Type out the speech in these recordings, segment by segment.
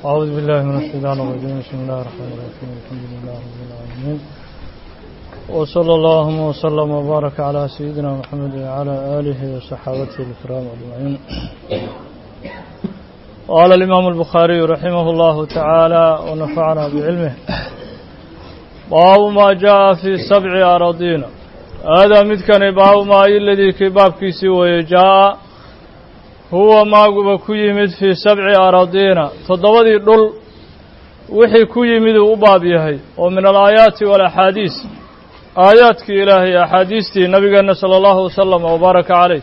أعوذ بالله من الشيطان الرجيم بسم الله الرحمن الرحيم الحمد لله رب العالمين وصلى الله وسلم وبارك على سيدنا محمد وعلى آله وصحابته الكرام أجمعين قال الإمام البخاري رحمه الله تعالى ونفعنا بعلمه باب ما جاء في سبع أراضين هذا مدكن باب ما الذي كباب كيسي ويجاء huwa maaguba ku yimid fii sabci araadiina toddobadii dhul wixii ku yimid uu u baab yahay oo min alaayaati waalaxaadiis aayaadkii ilaahay axaadiistii nabigeenna sala allahu wasalam wabaaraka caleyh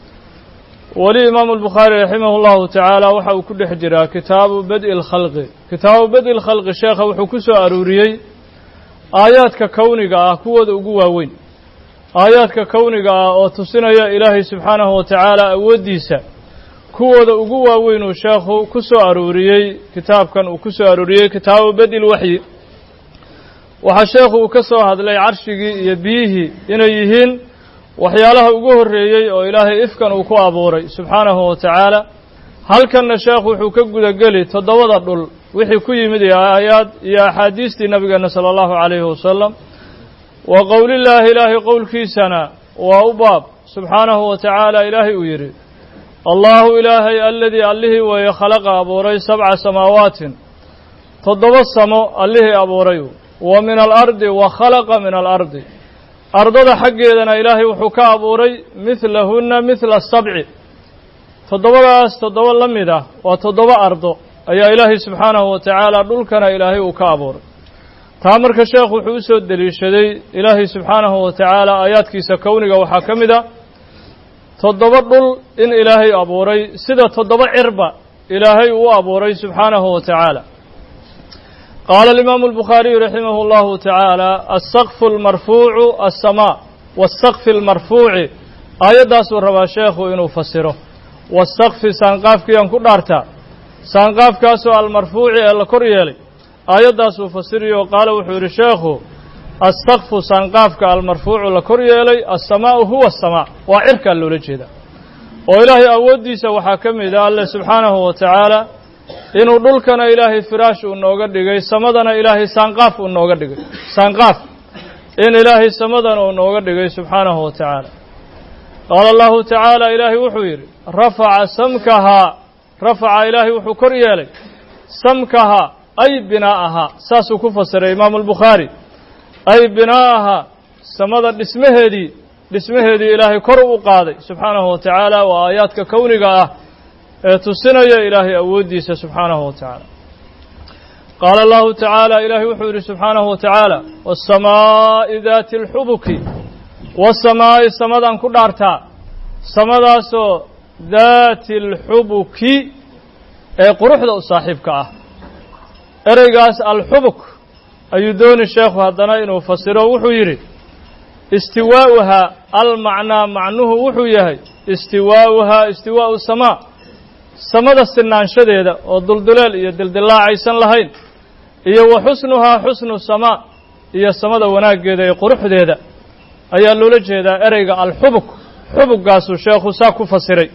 weli imaamu albukhaari raximahu llahu tacaala waxa uu ku dhex jiraa kitaabu badi lkhalqi kitaabu badi lkhalqi sheekha wuxuu ku soo aruuriyey aayaadka kowniga ah kuwooda ugu waaweyn aayaadka kowniga ah oo tusinaya ilaahay subxaanahu wa tacaala awooddiisa kuwooda ugu waaweyn uu sheekhu ku soo aruuriyey kitaabkan uu ku soo aruuriyey kitaabu bedil waxyi waxaa sheekhu uu ka soo hadlay carshigii iyo biyihii inay yihiin waxyaalaha ugu horreeyey oo ilaahay ifkan uu ku abuuray subxaanahu wa tacaala halkanna sheekhu wuxuu ka gudageli toddobada dhul wixii ku yimid iyo aayaad iyo axaadiistii nabigeenna sala allahu calayhi wasalam wa qowlillaahi ilaahay qowlkiisana waa u baab subxaanahu wa tacaala ilaahay uu yidhi allahu ilaahay aladii allihii weeye khalaqa abuuray sabca samaawaatin toddoba samo allihii abuuray wa min alardi wa khalaqa min alardi ardada xaggeedana ilaahay wuxuu ka abuuray midlahunna midla sabci toddobadaas toddoba la mid ah waa toddoba ardo ayaa ilaahay subxaanahu wa tacaala dhulkana ilaahay uu ka abuuray taa marka sheekhu wuxuu u soo deliishaday ilaahay subxaanahu wa tacaala aayaadkiisa kowniga waxaa ka mid a toddoba dhul in ilaahay abuuray sida toddoba cirba ilaahay uu abuuray subxaanahu wa tacaala qaala alimaamu albukhaariyu raximahu allahu tacaala alsaqfu almarfuucu alsamaa waasaqfi almarfuuci aayaddaasuu rabaa sheekhu inuu fasiro waasaqfi saanqaafkiiaan ku dhaartaa saanqaafkaasoo almarfuuci ee la kor yeelay aayaddaasuu fasiriyo qaala wuxuu yidhi sheekhu alsaqfu saanqaafka almarfuucu la kor yeelay alsamaa'u huwa asamaa waa cirkaa loola jeedaa oo ilaahay awooddiisa waxaa ka mid a alle subxaanahu wa tacaala inuu dhulkana ilaahay firaash uu nooga dhigay samadana ilaahay saanqaaf uu nooga dhigay saanqaaf in ilaahay samadana uu nooga dhigay subxaanahu wa tacaala qaala allahu tacaala ilaahay wuxuu yidhi rafaca samkahaa rafaca ilaahay wuxuu kor yeelay samkahaa ay binaa'ahaa saasuu ku fasiray imaamu albukhaari ay binaa'aha samada dhismaheedii dhismaheedii ilaahay kor u qaaday subxaanahu wa tacaala waa aayaadka kowniga ah ee tusinaya ilaahay awooddiisa subxaanahu wa tacaala qaala allahu tacaala ilaahay wuxuu yidhi subxaanahu wa tacaala waasamaa'i daati alxubuki waasamaa'i samadaan ku dhaartaa samadaasoo daati alxubuki ee quruxda u saaxiibka ah ereygaas alxubuk ayuu dooni sheekhu haddana inuu fasiro wuxuu yidhi istiwaa'uhaa almacnaa macnuhu wuxuu yahay istiwaa'uhaa istiwaa'u samaa samada sinaanshadeeda oo dulduleel iyo dildilaacaysan lahayn iyo wa xusnuhaa xusnu samaa iyo samada wanaaggeeda iyo quruxdeeda ayaa loola jeedaa ereyga alxubuk xubuggaasuu sheekhu saa ku fasiray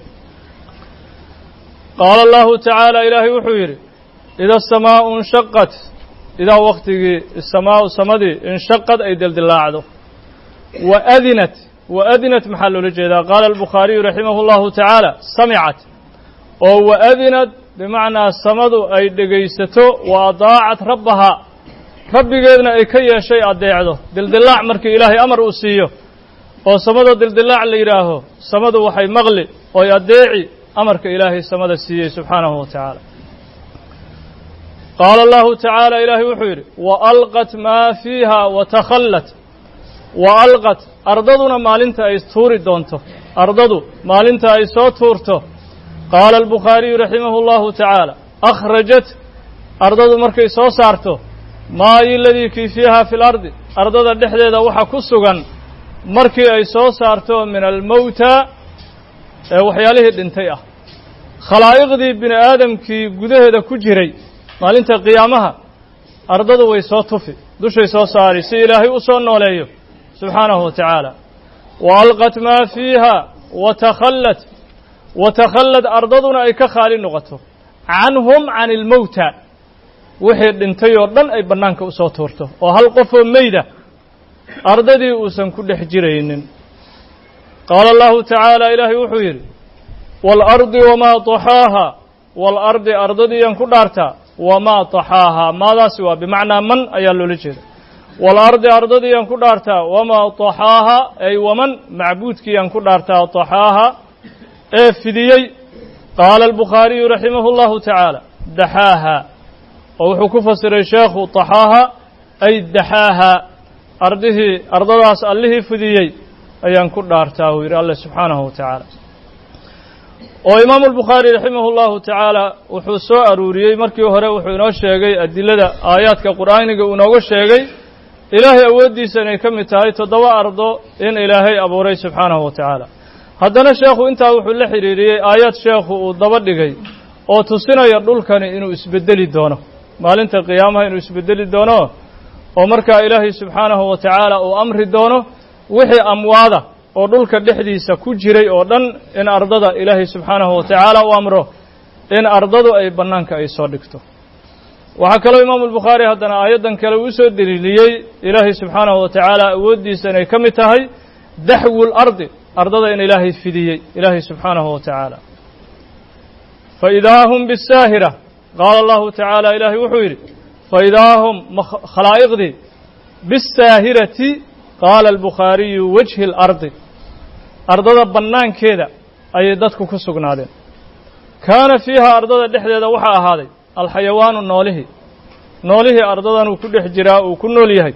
qaala allahu tacaala ilaahay wuxuu yidhi ida asamaa'u inshaqat idaa waktigii isamaau samadii inshaqad ay dildilaacdo wa adinat wa adinat maxaa loola jeedaa qaala albukhaariyu raximahu llahu tacaala samicat oo wa adinat bimacnaa samadu ay dhegaysato wa adaacat rabbahaa rabbigeedna ay ka yeeshay addeecdo dildilaac markii ilaahay amar uu siiyo oo samada dildilaac la yidhaaho samadu waxay maqli oy addeeci amarka ilaahay samada siiyey subxaanahu wa tacaala qaala allahu tacaala ilaahay wuxuu yidhi wa alqat maa fiiha wa takhallat wa alqat ardaduna maalinta ay tuuri doonto ardadu maalinta ay soo tuurto qaala albukhaariyu raximahu allahu tacaala akhrajat ardadu markay soo saarto maayi ladii kii fiiha fi lardi ardada dhexdeeda waxa ku sugan markii ay soo saarto min almowta ee waxyaalihii dhintay ah khalaa'iqdii bini aadamkii gudaheeda ku jiray maalinta qiyaamaha ardadu way soo tufi dushay soo saari si ilaahay u soo nooleeyo subxaanahu wa tacaala wa alqat maa fiiha wa takhallat wa takhallad ardaduna ay ka khaali noqoto canhum can ilmowta wixii dhintay oo dhan ay bannaanka u soo tuurto oo hal qofoo meyda ardadii uusan ku dhex jiraynin qaala allahu tacaala ilaahay wuxuu yidhi waalardi wamaa taxaaha waalardi ardadiiyan ku dhaartaa wamaa taxaahaa maadaasi waa bimacnaa man ayaa loola jeeda waalardi ardadiiyan ku dhaartaa wamaa taxaaha ay waman macbuudkiiyan ku dhaartaa taxaaha ee fidiyey qaala albukhaariyu raximahu llahu tacaala daxaaha oo wuxuu ku fasiray sheekhu taxaaha ay daxaaha ardihii ardadaas allihii fidiyey ayaan ku dhaartaa uu yidhi alle subxaanahu wa tacaala oo imaamu albukhaari raximah llahu tacaala wuxuu soo aruuriyey markii hore wuxuu inoo sheegay adilada aayaadka qur'aaniga uu inooga sheegay ilaahay awooddiisa inay ka mid tahay toddoba ardo in ilaahay abuuray subxaanahu wa tacaala haddana sheekhu intaa wuxuu la xidhiiriyey aayaad sheekhu uu daba dhigay oo tusinaya dhulkani inuu isbeddeli doono maalinta qiyaamaha inuu isbeddeli doono oo markaa ilaahay subxaanahu wa tacaala uu amri doono wixii amwaada oo dhulka dhexdiisa ku jiray oo dhan in ardada ilaahay subxaanahu wa tacaala u amro in ardadu ay bannaanka ay soo dhigto waxaa kaloo imaamu albukhaari haddana aayaddan kale uu usoo deliiliyey ilaahay subxaanahu wa tacaala awooddiisa inay ka mid tahay daxwul ardi ardada in ilaahay fidiyey ilaahay subxaanahu wa tacaala faidaa hum bisaahira qaala allahu tacaala ilaahay wuxuu yidhi faidaa hum khalaa'iqdii bisaahirati qaala albukhaariyu wajhi اlardi ardada bannaankeeda ayay dadku ku sugnaadeen kaana fiiha ardada dhexdeeda waxaa ahaaday alxayawaanu noolihii noolihii ardadanuu ku dhex jiraa uu ku nool yahay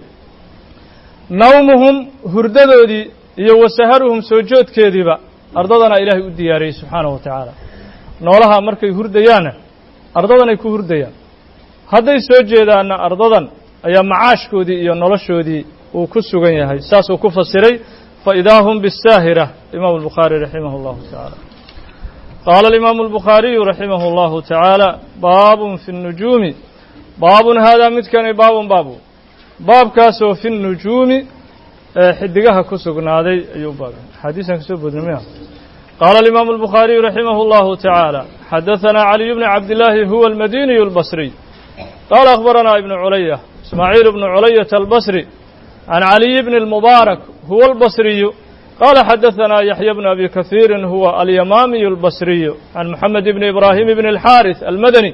nawmuhum hurdadoodii iyo wasaharuhum soo joodkeediiba ardadana ilaahay u diyaariyey subxaanahu wa tacaala noolaha markay hurdayaanna ardadanay ku hurdayaan hadday soo jeedaanna ardadan ayaa macaashkoodii iyo noloshoodii uu ku sugan yahay saasuu ku fasiray faidaa hum bisaahira imaamu albukhaari raximah اllahu tacaala qaala alimaamu albukhaariyu raximah اllahu tacaala baabun fi اnnujuumi baabun haadaa midkani baabun baabu baabkaasoo fi اnnujuumi ee xidigaha ku sugnaaday ayuu baab axaadiisaan kasoo boodnay miya qaala alimaamu albukhaariyu raximah اllahu tacaala xadahanaa caliy bni cabdillaahi huwa almadiniyu اlbasriy qaala akhbaranaa ibnu culaya ismaaciil bnu culayata albasri can caliy bni اlmubaarak huwa albasriyu qaala xadahanaa yaxya bnu abi kahiirin huwa alyamaamiyu albasriyu can moxamed bni ibraahim bni alxaaris almadani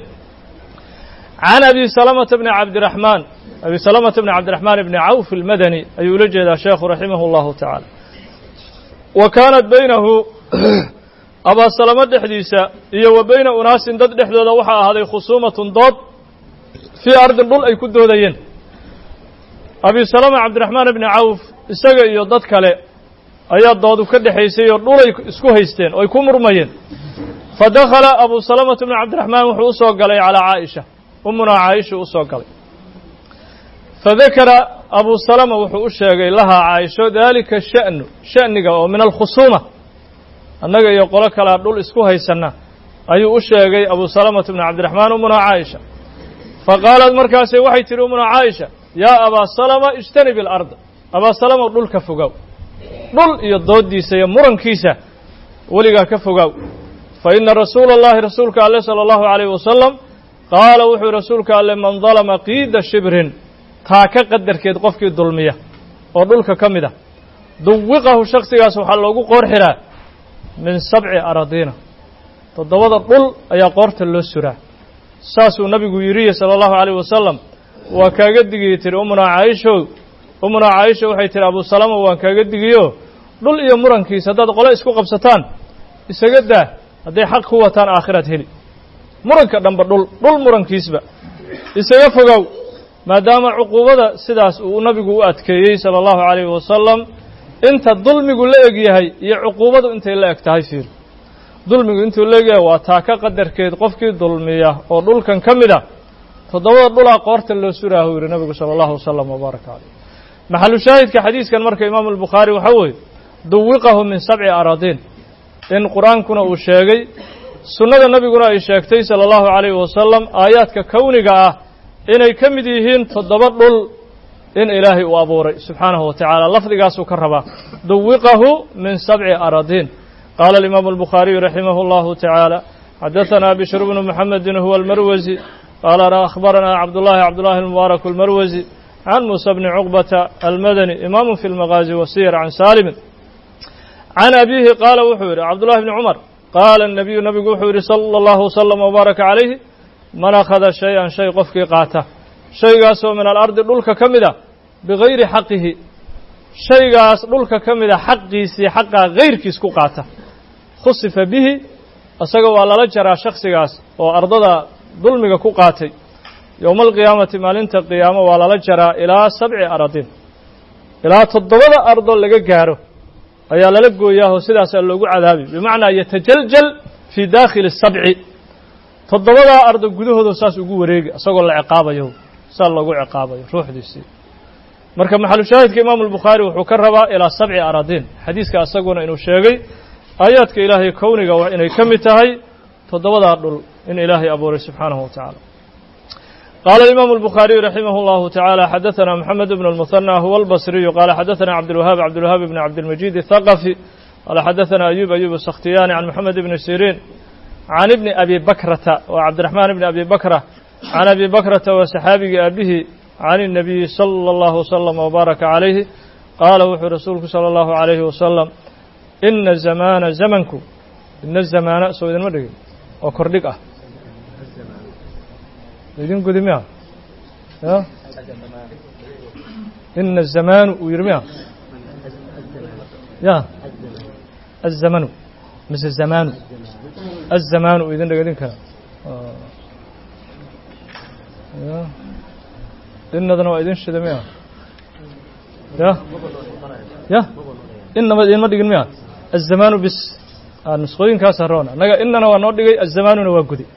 can abi salamata bni cabdiraxmaan abi salamata bni cabdiraxmaan bni cawf almadani ayuu ula jeedaa sheekhu raximah اllahu tacaala wa kaanat baynahu abaasalamo dhexdiisa iyo wa bayna unaasin dad dhexdooda waxaa ahaaday khusuumatun dood fii ardin dhul ay ku doodayeen abi salama cabdiraxmaan bni cawf isaga iyo dad kale ayaa doodu ka dhexaysay oo dhulay isku haysteen oo ay ku murmayeen fa dakhala abu salamata bni cabdiraxmaan wuxuu u soo galay calaa caaisha umunaa caaisha u soo galay fa dakara abu salama wuxuu u sheegay lahaa caaisho daalika sha'nu sha'niga oo min alkhusuuma annaga iyo qolo kalea dhul isku haysanna ayuu u sheegay abu salamata bni cabdiraxmaan umunaa caaisha fa qaalat markaase waxay tihi umunaa caaisha yaa abaa salama ijtanib ilarda abaa salama dhulka fogow dhul iyo dooddiisa iyo murankiisa weligaa ka fogow fa ina rasuula allahi rasuulka alle sala allahu calayhi wasalam qaala wuxuu rasuulka alle man dalama qiida shibrin taaka qadarkeed qofkii dulmiya oo dhulka ka mid ah duwiqahu shaksigaas waxaa loogu qoor xiraa min sabci aradiina toddobada dhul ayaa qoorta loo suraa saasuu nabigu yidhiye sala allahu calayh wasalam waa kaaga digiyey tiri umunaa caaishow umunaa caaisha waxay tihi abu salama waan kaaga digiyo dhul iyo murankiisa haddaad qole isku qabsataan isaga daa hadday xaq ku wataan aakhiraad heli muranka dhanba dhul dhul murankiisba isaga fogow maadaama cuquubada sidaas uu nabigu u adkeeyey sala allahu calayhi wasalam inta dulmigu la eg yahay iyo cuquubadu intay la eg tahay fiir dulmigu intuu la eg yahay waa taaka qadarkeed qofkii dulmiya oo dhulkan ka mid a toddobada dhulaa qoorta loo suraahu yidhi nabigu sala allahu wasalam wabaaraka caleyh maxalu shaahidka xadiiskan marka imaamu albukhaari waxaa weeye duwiqahu min sabci aradiin in qur-aankuna uu sheegay sunnada nabiguna ay sheegtay sala allahu calayhi wasalam aayaadka kowniga ah inay ka mid yihiin toddoba dhul in ilaahay uu abuuray subxaanahu wa tacaala lafdigaasuu ka rabaa duwiqahu min sabci aradiin qaala alimaamu albukhaariyu raximah allahu tacaala xadahanaa bishru bnu muxamedin huwa almarwasi qaala akhbaranaa cabdullahi cabdullahi almubaarak almarwasi can muusa bni cuqbata almadani imaamu fi lmaqaazi wasiyar can saalimin can abiihi qaala wuxuu yidhi cabdullahi bni cumar qaala الnabiyu nabigu wuxuu yidhi salى اllahu wslm wbaaraka calayhi man akhada shay-an shay qofkii qaata shaygaasoo min alardi dhulka ka mid a bigayri xaqihi shaygaas dhulka ka mida xaqiisii xaqaa gayrkiis ku qaata khusifa bihi isaga waa lala jaraa shaksigaas oo ardada dulmiga ku qaatay yowma alqiyaamati maalinta qiyaamo waa lala jaraa ilaa sabci aradin ilaa toddobada ardo laga gaaro ayaa lala gooyaahoo sidaasaa loogu cadaabi bimacnaa yatajaljal fii daakhili sabci toddobadaa ardo gudahooda saas ugu wareegi isagoo la ciqaabayo saa loogu ciqaabayo ruuxdiisii marka maxalushaahidka imaamu albukhaari wuxuu ka rabaa ilaa sabci aradin xadiiska isaguna inuu sheegay aayaadka ilaahay kowniga waa inay ka mid tahay toddobadaa dhul in ilaahay abuuray subxaanahu wa tacaala qaala imaamu albukhaariyu raximah اllahu tacaala xadaثana moxamed bn اlmuhanى huwa albasriyu qaala xadaثana cabdilwahaab cabdilwahaab bn cabdilmajid الthaqafi qaala xadaثana ayub ayub sakhtiyaani can moxamed bni siriin can ibni abi bakrata waa cabdiraxmaan ibni abi bakra can abi bakrata waa saxaabigii aabihii can الnabiyi salى اllahu wslm wbaaraka calayhi qaala wuxuu rasuulku salى اllahu عalayhi wasalam ina zamaana zamanku ina zamaana soo idinma dhigin oo kordhig ah idin gudi miya ya ina zamaanu uu yidhi miya ya azamanu mise zamaanu azamaanu uu idin dhegedin kara ya inadana waa idin shida miya ya ya inaba idinma dhigin miya azamaanu bis nusqooyinkaas haroon annaga inana waa noo dhigay azamaanuna waa gudi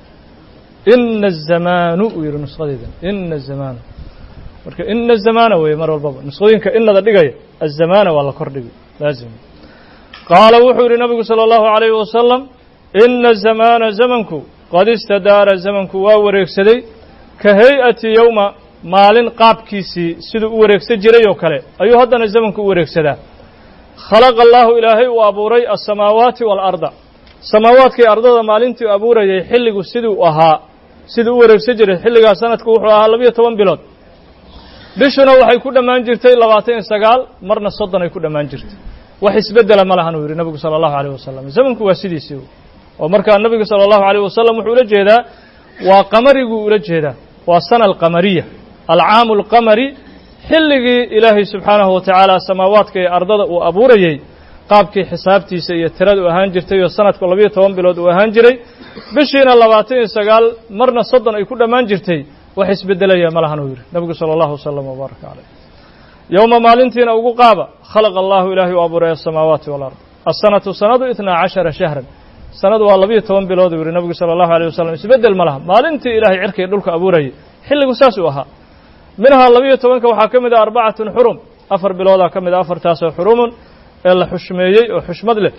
ina azamaanu uu yidhi nusqadeyda ina azamaanu marka ina azamaana weeye mar walbaba nusqooyinka inada dhigaya azamaana waa la kor dhigi laazim qaala wuxuu yidhi nabigu salى اllahu عalayhi wasalam ina zamaana zamanku qad istadaara zamanku waa wareegsaday ka hay-ati yowma maalin qaabkiisii siduu u wareegsan jiray oo kale ayuu haddana zamanku u wareegsadaa khalaqa allaahu ilaahay uu abuuray alsamaawaati waalarda samaawaadkii ardada maalintii abuurayay xilligu siduu ahaa siduu u wareegsan jiray xilligaas sanadku wuxuu ahaa labiyo toban bilood bishuna waxay ku dhammaan jirtay labaatan iyo sagaal marna soddon ay ku dhammaan jirtay wax isbeddela ma lahan uu yidhi nabigu sala allahu alayh wasalam zamanku waa sidiisii oo markaa nabigu sala allahu alayh wasalam wuxuu ula jeedaa waa qamariguu ula jeedaa waa sana alqamariya alcaamu alqamari xilligii ilaahay subxaanahu wa tacaala samaawaadka iyo ardada uu abuurayey qaabkii xisaabtiisa iyo tirada u ahaan jirtay oo sanadku labiyo toban bilood uu ahaan jiray bishiina labaatan iyo sagaal marna soddon ay ku dhammaan jirtay wax isbeddelaya ma lahan uu yidhi nabigu sala allahu wasalam wbaaraka caleyh yowma maalintiina ugu qaaba khalaqa allahu ilaahay u abuuray asamaawaati walard asanatu sanadu itnaa cashara shahran sanadu waa labiyo toban bilood uu yidhi nabigu sala allahu aleyh wasalam isbeddel ma laha maalintii ilaahay cirkii dhulka abuurayay xilligu saas uu ahaa minhaa labiyo tobanka waxaa ka mid ah arbacatun xurum afar biloodaa ka mid a afartaasoo xurumun ee la xushmeeyey oo xushmad leh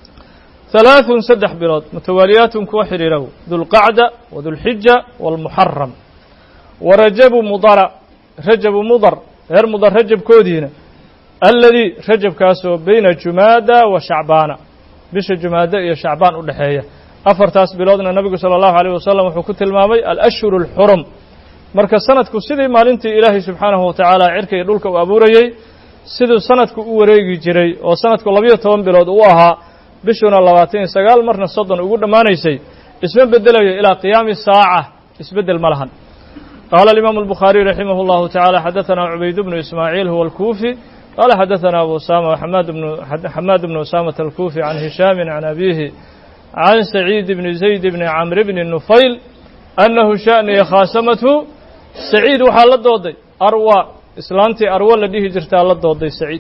halaaثun saddex bilood mutawaaliyaatun kuwa xidhiiraw dulqacda wadulxija wاlmuxaram wa rajabu mudara rajabu mudar reer mudar rajabkoodiina aladii rajabkaasoo beyna jumaada wa shacbaana bisha jumaada iyo shacbaan u dhexeeya afartaas biloodna nabigu salى اllahu alيyh wasalam wuxuu ku tilmaamay alashhur اlxurum marka sanadku sidii maalintii ilaahay subxaanahu wa tacaala cirka iyo dhulka uu abuurayey siduu sanadku u wareegi jiray oo sanadku labiyo toban bilood uu ahaa bishuna labaatan iyo sagaal marna soddon ugu dhammaanaysay isma beddelayo ilaa qiyaami saaca isbeddel ma lahan qaala alimaamu albukhaariyu raximah اllahu tacaala xadaثana cubayd bnu ismaaciil huwa alkuufi qaala xadaثana abu usama xamaad bnu usaamata alkuufi can hishaamin can abiihi can saciid bni zayd bni camr bni nufayl annahu sha'niya khaasamathu saciid waxaa la dooday arwa islaantii arwo la dhihi jirtaa la dooday saciid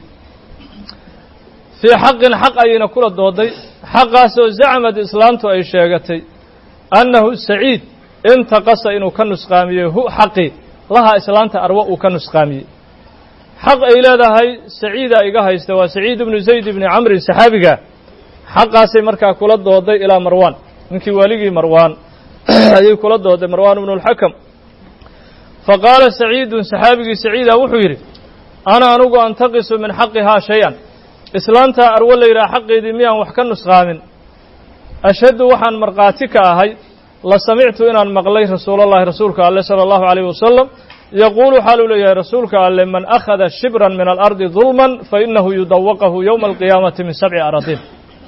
fii xaqin xaq ayayna kula dooday xaqaasoo zacmad islaantu ay sheegatay annahu saciid intaqasa inuu ka nusqaamiyey hu xaqi lahaa islaanta arwo uu ka nusqaamiyey xaq ay leedahay saciida iga haysta waa saciid ibnu zayd ibni camrin saxaabiga xaqaasay markaa kula dooday ilaa marwaan ninkii waaligii marwaan ayay kula dooday marwaan ibnu اlxakam faqaala saciidun saxaabigii saciida wuxuu yidhi ana anugu antaqisu min xaqihaa shay-an islaantaa arwo la yidhaha xaqeedii miyaan wax ka nusqaamin ashhadu waxaan markhaati ka ahay la samictu inaan maqlay rasuulallahi rasuulka alle sala allahu calayhi wasalam yaquulu xaaluu leeyahay rasuulka alle man akhada shibran min alardi dulman fa inahu yudawaqahu yowma alqiyaamati min sabci aradin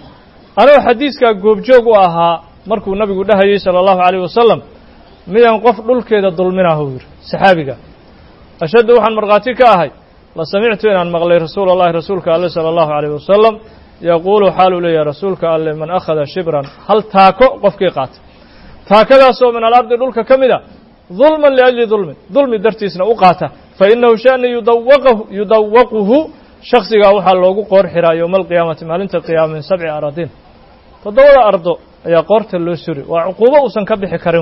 anoo xadiiskaa goobjoog u ahaa markuu nabigu dhahayey sala allahu calayh wasalam miyaan qof dhulkeeda dulminahu yidhi saxaabiga ashaddu waxaan markhaati ka ahay la samictu inaan maqlay rasuula allahi rasuulka alle sala allahu calayh wasalam yaquulu xaaluu leeyahay rasuulka alle man akhada shibran hal taako qofkii qaata taakadaasoo min alardi dhulka ka mid a dulman liajli dulmin dulmi dartiisna u qaata fa inahu shani yudawaqahu yudawaquhu shaksigaa waxaa loogu qoor xiraa yowma alqiyaamati maalinta qiyaama min sabci aradin toddobada ardo ayaa qoorta loo suri waa cuquubo uusan ka bixi karin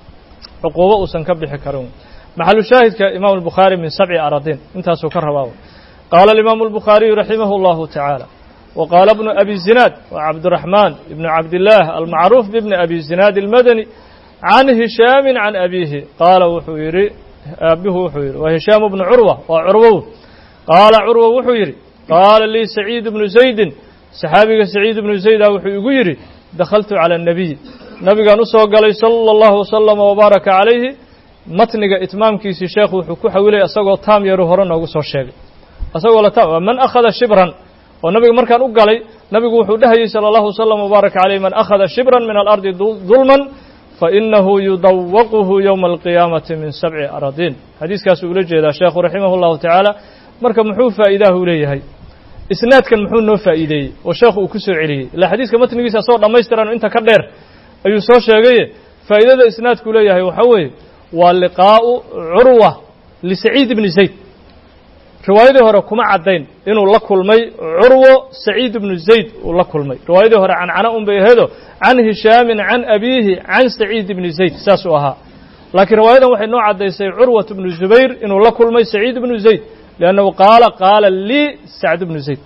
cuquubo uusan ka bixi karin maxalu shaahidka imaamu albukhaari min sabci aradin intaasuu ka rabaa qaala alimaamu albukhaariyu raximah allahu tacaala wa qaala bnu abi zinaad wa cabdiraxmaan ibnu cabdillaah almacruuf bibni abi zinaad almadani can hishaamin can abiihi qaala wuxuu yidhi aabihu wuxuu yidhi waa hishaamu bnu curwa waa curwow qaala curwa wuxuu yidhi qaala lii saciid bnu zaydin saxaabiga saciid bnu zayda wuxuu igu yidhi dakhaltu cala annabiy nabigaan u soo galay sala allahu wasalama wabaaraka calayhi matniga itmaamkiisii sheekhu wuxuu ku xawilay isagoo taam yaru hore noogu soo sheegay isagoo la taam man akhada shibran oo nabiga markaan u galay nabigu wuxuu dhahayey sala allahu wasalam wabaaraka calayh man akhada shibran min alardi dulman fainahu yudawaquhu yowma alqiyaamati min sabci aradin xadiiskaasuu ula jeedaa sheekhu raximah allahu tacaala marka muxuu faa'iidahu leeyahay isnaadkan muxuu noo faa'iideeyey oo sheekhu uu ku soo celiyey ilaa xadiiska matnigiisa asagoo dhammaystiran inta ka dheer ayuu soo sheegaye faa'idada isnaadku leeyahay waxaa weeye waa liqaa'u curwa lisaciid ibni zayd riwaayadii hore kuma caddayn inuu la kulmay curwo saciid ibnu zayd uu la kulmay riwaayadii hore cancana un bay aheedo can hishaamin can abiihi can saciid ibni zayd saasuu ahaa laakiin riwaayadan waxay noo caddaysay curwat ibnu zubayr inuu la kulmay saciid ibnu zayd liannahu qaala qaala lii sacd ibnu zayd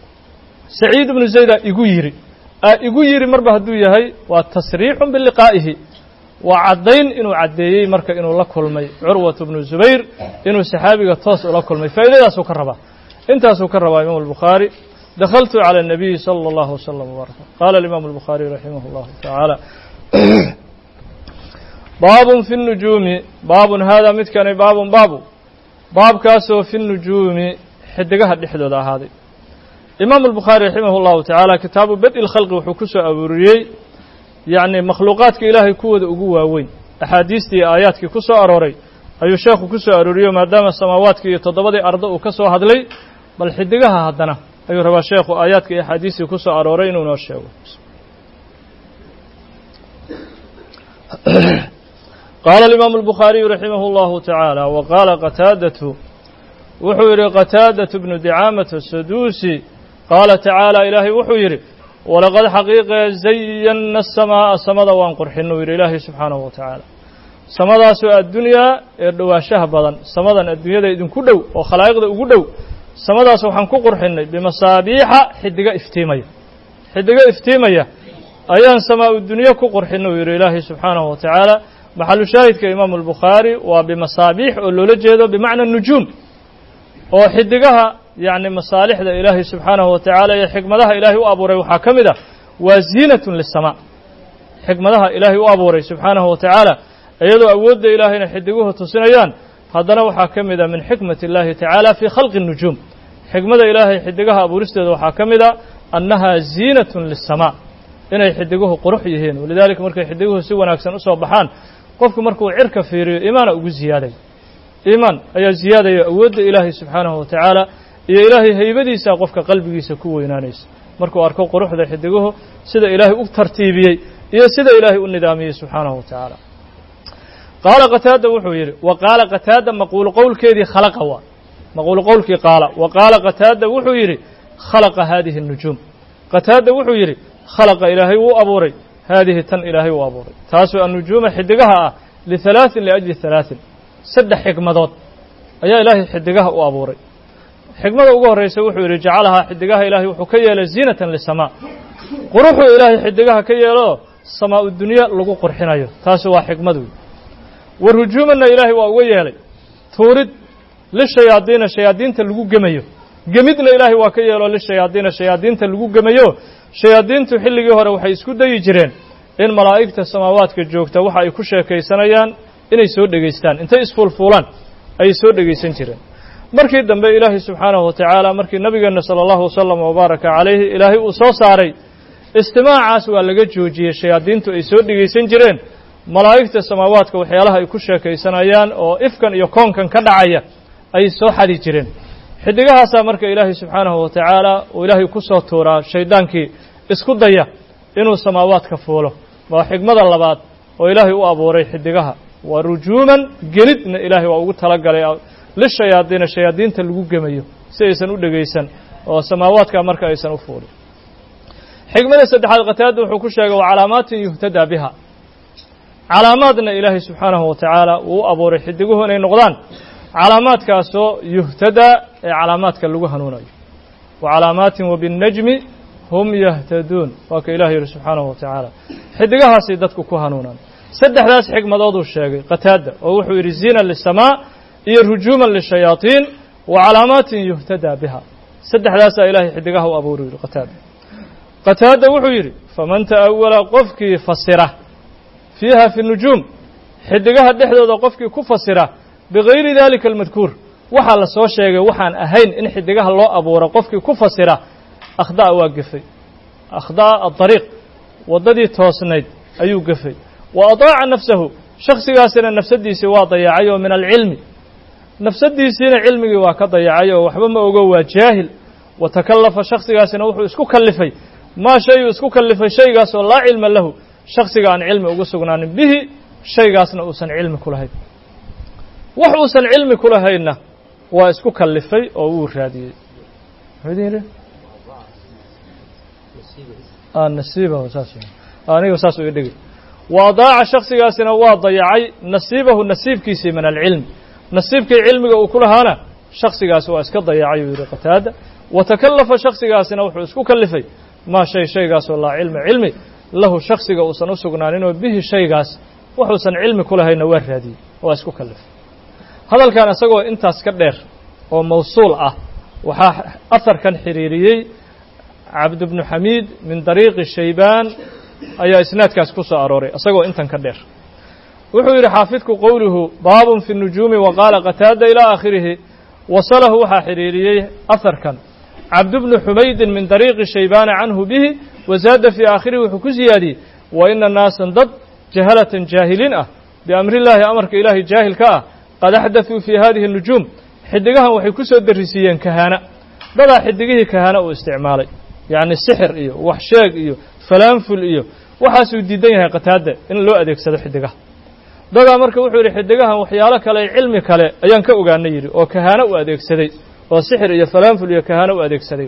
saciid ibnu zaydaa igu yidhi aa igu yidhi marba hadduu yahay waa tasriixun biliqaa'ihi waa caddayn inuu caddeeyey marka inuu la kulmay curwat bnu zubayr inuu saxaabiga toos ula kulmay faa'idadaasuu ka rabaa intaasuu ka rabaa imaamu albukhaari dakhaltu cala الnabiyi salى اllahu wslam wbaaraka qaala alimaamu albukhaariy raximah اllahu tacaala baabun fi nujuumi baabun haadaa midkani baabun baabu baabkaasoo fi nujuumi xidigaha dhexdooda ahaaday imaamu albukhaari raximah اllahu tacaala kitaabu bad-i lkhalqi wuxuu ku soo aruuriyey yacni makhluuqaadka ilaahay kuwooda ugu waaweyn axaadiistii aayaadkii ku soo arooray ayuu sheekhu ku soo arooriyo maadaama samaawaadkii iyo toddobadii ardo uu ka soo hadlay bal xidigaha haddana ayuu rabaa sheekhu aayaadkii iyo axaadiistii ku soo arooray inuu noo sheego qaala alimaamu albukhaariyu raximah اllahu tacaala wa qaala qataadatu wuxuu yidhi qataadatu bnu dicaamata saduusi qaala tacaala ilaahay wuxuu yidhi walaqad xaqiiqee zayanna asamaa'a samada waan qurxinuu yidhi ilaahay subxaanahu wa tacaala samadaasoo addunyaa ee dhowaanshaha badan samadan adduunyada idinku dhow oo khalaa'iqda ugu dhow samadaas waxaan ku qurxinnay bimasaabiixa xidigo iftiimaya xidigo iftiimaya ayaan samaa-u dunyo ku qurxinuu yidhi ilaahay subxaanahu wa tacaala maxalu shaahidka imaamu albukhaari waa bimasaabiix oo loola jeedo bimacna nujuum oo xidigaha yacni masaalixda ilaahay subxaanahu wa tacaala iyo xikmadaha ilaahay u abuuray waxaa ka mid ah waa ziinatun lisamaa xikmadaha ilaahay u abuuray subxaanahu wa tacaala iyadoo awoodda ilaahayna xidiguhu tusinayaan haddana waxaa ka mid a min xikmati اllahi tacaala fii khalqi الnujuum xikmada ilaahay xidigaha abuuristeeda waxaa ka mid a annaha ziinatun lisamaa inay xidiguhu qurux yihiin walidaalika markay xidiguhu si wanaagsan usoo baxaan qofku markuu cirka fiiriyo iimaana ugu ziyaaday iimaan ayaa ziyaadaya awoodda ilaahay subxaanahu wa tacaala iyo ilaahay haybadiisa qofka qalbigiisa ku weynaanaysa markuu arko quruxda xidiguhu sida ilaahay u tartiibiyey iyo sida ilaahay u nidaamiyey subxaanahu wa tacaala qaala qataada wuxuu yidhi wa qaala qataada maquulu qowlkeedii khalaqa waa maquulu qowlkii qaala wa qaala qataada wuxuu yidhi khalaqa haadihi الnujuum qataada wuxuu yidhi khalaqa ilaahay wuu abuuray haadihi tan ilaahay uu abuuray taasoo annujuuma xidigaha ah lihalaaثin liajli halaaثin saddex xikmadood ayaa ilaahay xidigaha u abuuray xikmada ugu horraysa wuxuu yidhi jacalahaa xidigaha ilaahay wuxuu ka yeelay ziinatan lisamaa quruxuu ilaahay xidigaha ka yeelo samaa-u dunya lagu qurxinayo taasi waa xikmadu wa rujuumanna ilaahay waa uga yeelay tuurid lishayaadiina shayaadiinta lagu gemayo gemidna ilaahay waa ka yeelo lishayaadiina shayaadiinta lagu gemayo shayaadiintu xilligii hore waxay isku dayi jireen in malaa'igta samaawaadka joogta waxa ay ku sheekaysanayaan inay soo dhegaystaan intay isfuulfuulaan ayay soo dhegaysan jireen markii dambe ilaahay subxaanahu wa tacaala markii nabigeenna sala allahu wasalam wabaaraka calayhi ilaahay uu soo saaray istimaacaas waa laga joojiyey shayaadiintu ay soo dhegaysan jireen malaa'igta samaawaadka waxyaalaha ay ku sheekaysanayaan oo ifkan iyo koonkan ka dhacaya ayay soo xadi jireen xidigahaasaa marka ilaahay subxaanahu wa tacaala uu ilaahay ku soo tuuraa shaydaankii isku daya inuu samaawaadka fuulo waa xigmada labaad oo ilaahay u abuuray xidigaha waa rujuuman gelidna ilaahay waa ugu talagalay lishayaadiina shayaadiinta lagu gemayo si aysan u dhegaysan oo samaawaadka marka aysan u fuulin xigmada saddexaad qataada wuxuu ku sheegay waa calaamaatin yuhtadaa biha calaamaadna ilaahay subxaanahu wa tacaala uu u abuuray xidiguhu inay noqdaan calaamaadkaasoo yuhtadaa ee calaamaadka lagu hanuunayo wa calaamaatin wabinnajmi hum yahtaduun waa ka ilahi yihi subxaanahu wa tacaala xidigahaasay dadku ku hanuunaan saddexdaas xigmadooduu sheegay qataada oo wuxuu yidhi ziina lisamaa iyo rujuuman lishayaaiin wa calaamaatin yuhtadaa biha saddexdaasaa ilahay xidigaha u abuuru yidhi qataada qataada wuxuu yidhi faman ta'awala qofkii fasira fiiha fi nujuum xidigaha dhexdooda qofkii ku fasira bigayri dalika almadkuur waxaa la soo sheegay waxaan ahayn in xidigaha loo abuuro qofkii ku fasira akhda'a waa gefay akhda'a adariiq waddadii toosnayd ayuu gefay wa adaaca nafsahu shakhsigaasina nafsaddiisii waa dayacay oo min alcilmi nafsaddiisiina cilmigii waa ka dayacay oo waxba ma ogo waa jaahil wa takallafa shakhsigaasina wuxuu isku kallifay maa shayuu isku kallifay shaygaasoo laa cilma lahu shakhsiga aan cilmi ugu sugnaanin bihi shaygaasna uusan cilmi ku lahayn wax uusan cilmi ku lahaynna waa isku kallifay oo wuu raadiyey nasiibahu saas aniga saas u dhigi wa adaaca shakhsigaasina waa dayacay nasiibahu nasiibkiisii min alcilmi nasiibkii cilmiga uu ku lahaana shakhsigaasi waa iska dayacay uu yidhi qataada wa takallafa shakhsigaasina wuxuu isku kallifay maa shay shaygaasoo laa cilma cilmi lahu shakhsiga uusan u sugnaaninoo bihi shaygaas wuxuusan cilmi ku lahaynna waa raadiyey waa isku kallifay hadalkan isagoo intaas ka dheer oo mawsuul ah waxaa aharkan xiriiriyey cabd bnu xamiid min dariiqi shaybaan ayaa isnaadkaas ku soo arooray isagoo intan ka dheer wuxuu yidhi xaafidku qowluhu baabun fi nujuumi wa qaala qataada ilaa aakhirihi wasalahu waxaa xidhiiriyey aharkan cabd bnu xumaydin min dariiqi shaybaana canhu bihi wazaada fii aakhirihi wuxuu ku siyaadiyey wa ina naasan dad jahalatan jaahiliin ah biamrillaahi amarka ilaahay jaahilka ah qad axdaثuu fii hadihi nujuum xidigahan waxay ku soo darisiiyeen kahaana dadaa xidigihii kahaana uu isticmaalay yacni sixir iyo wax sheeg iyo falaanful iyo waxaasuu diidan yahay qataada in loo adeegsado xidigaha dadaa marka wuxuu yidhi xidigahan waxyaalo kale cilmi kale ayaan ka ogaana yidhi oo kahaano u adeegsaday oo sixir iyo falaanful iyo kahaano u adeegsaday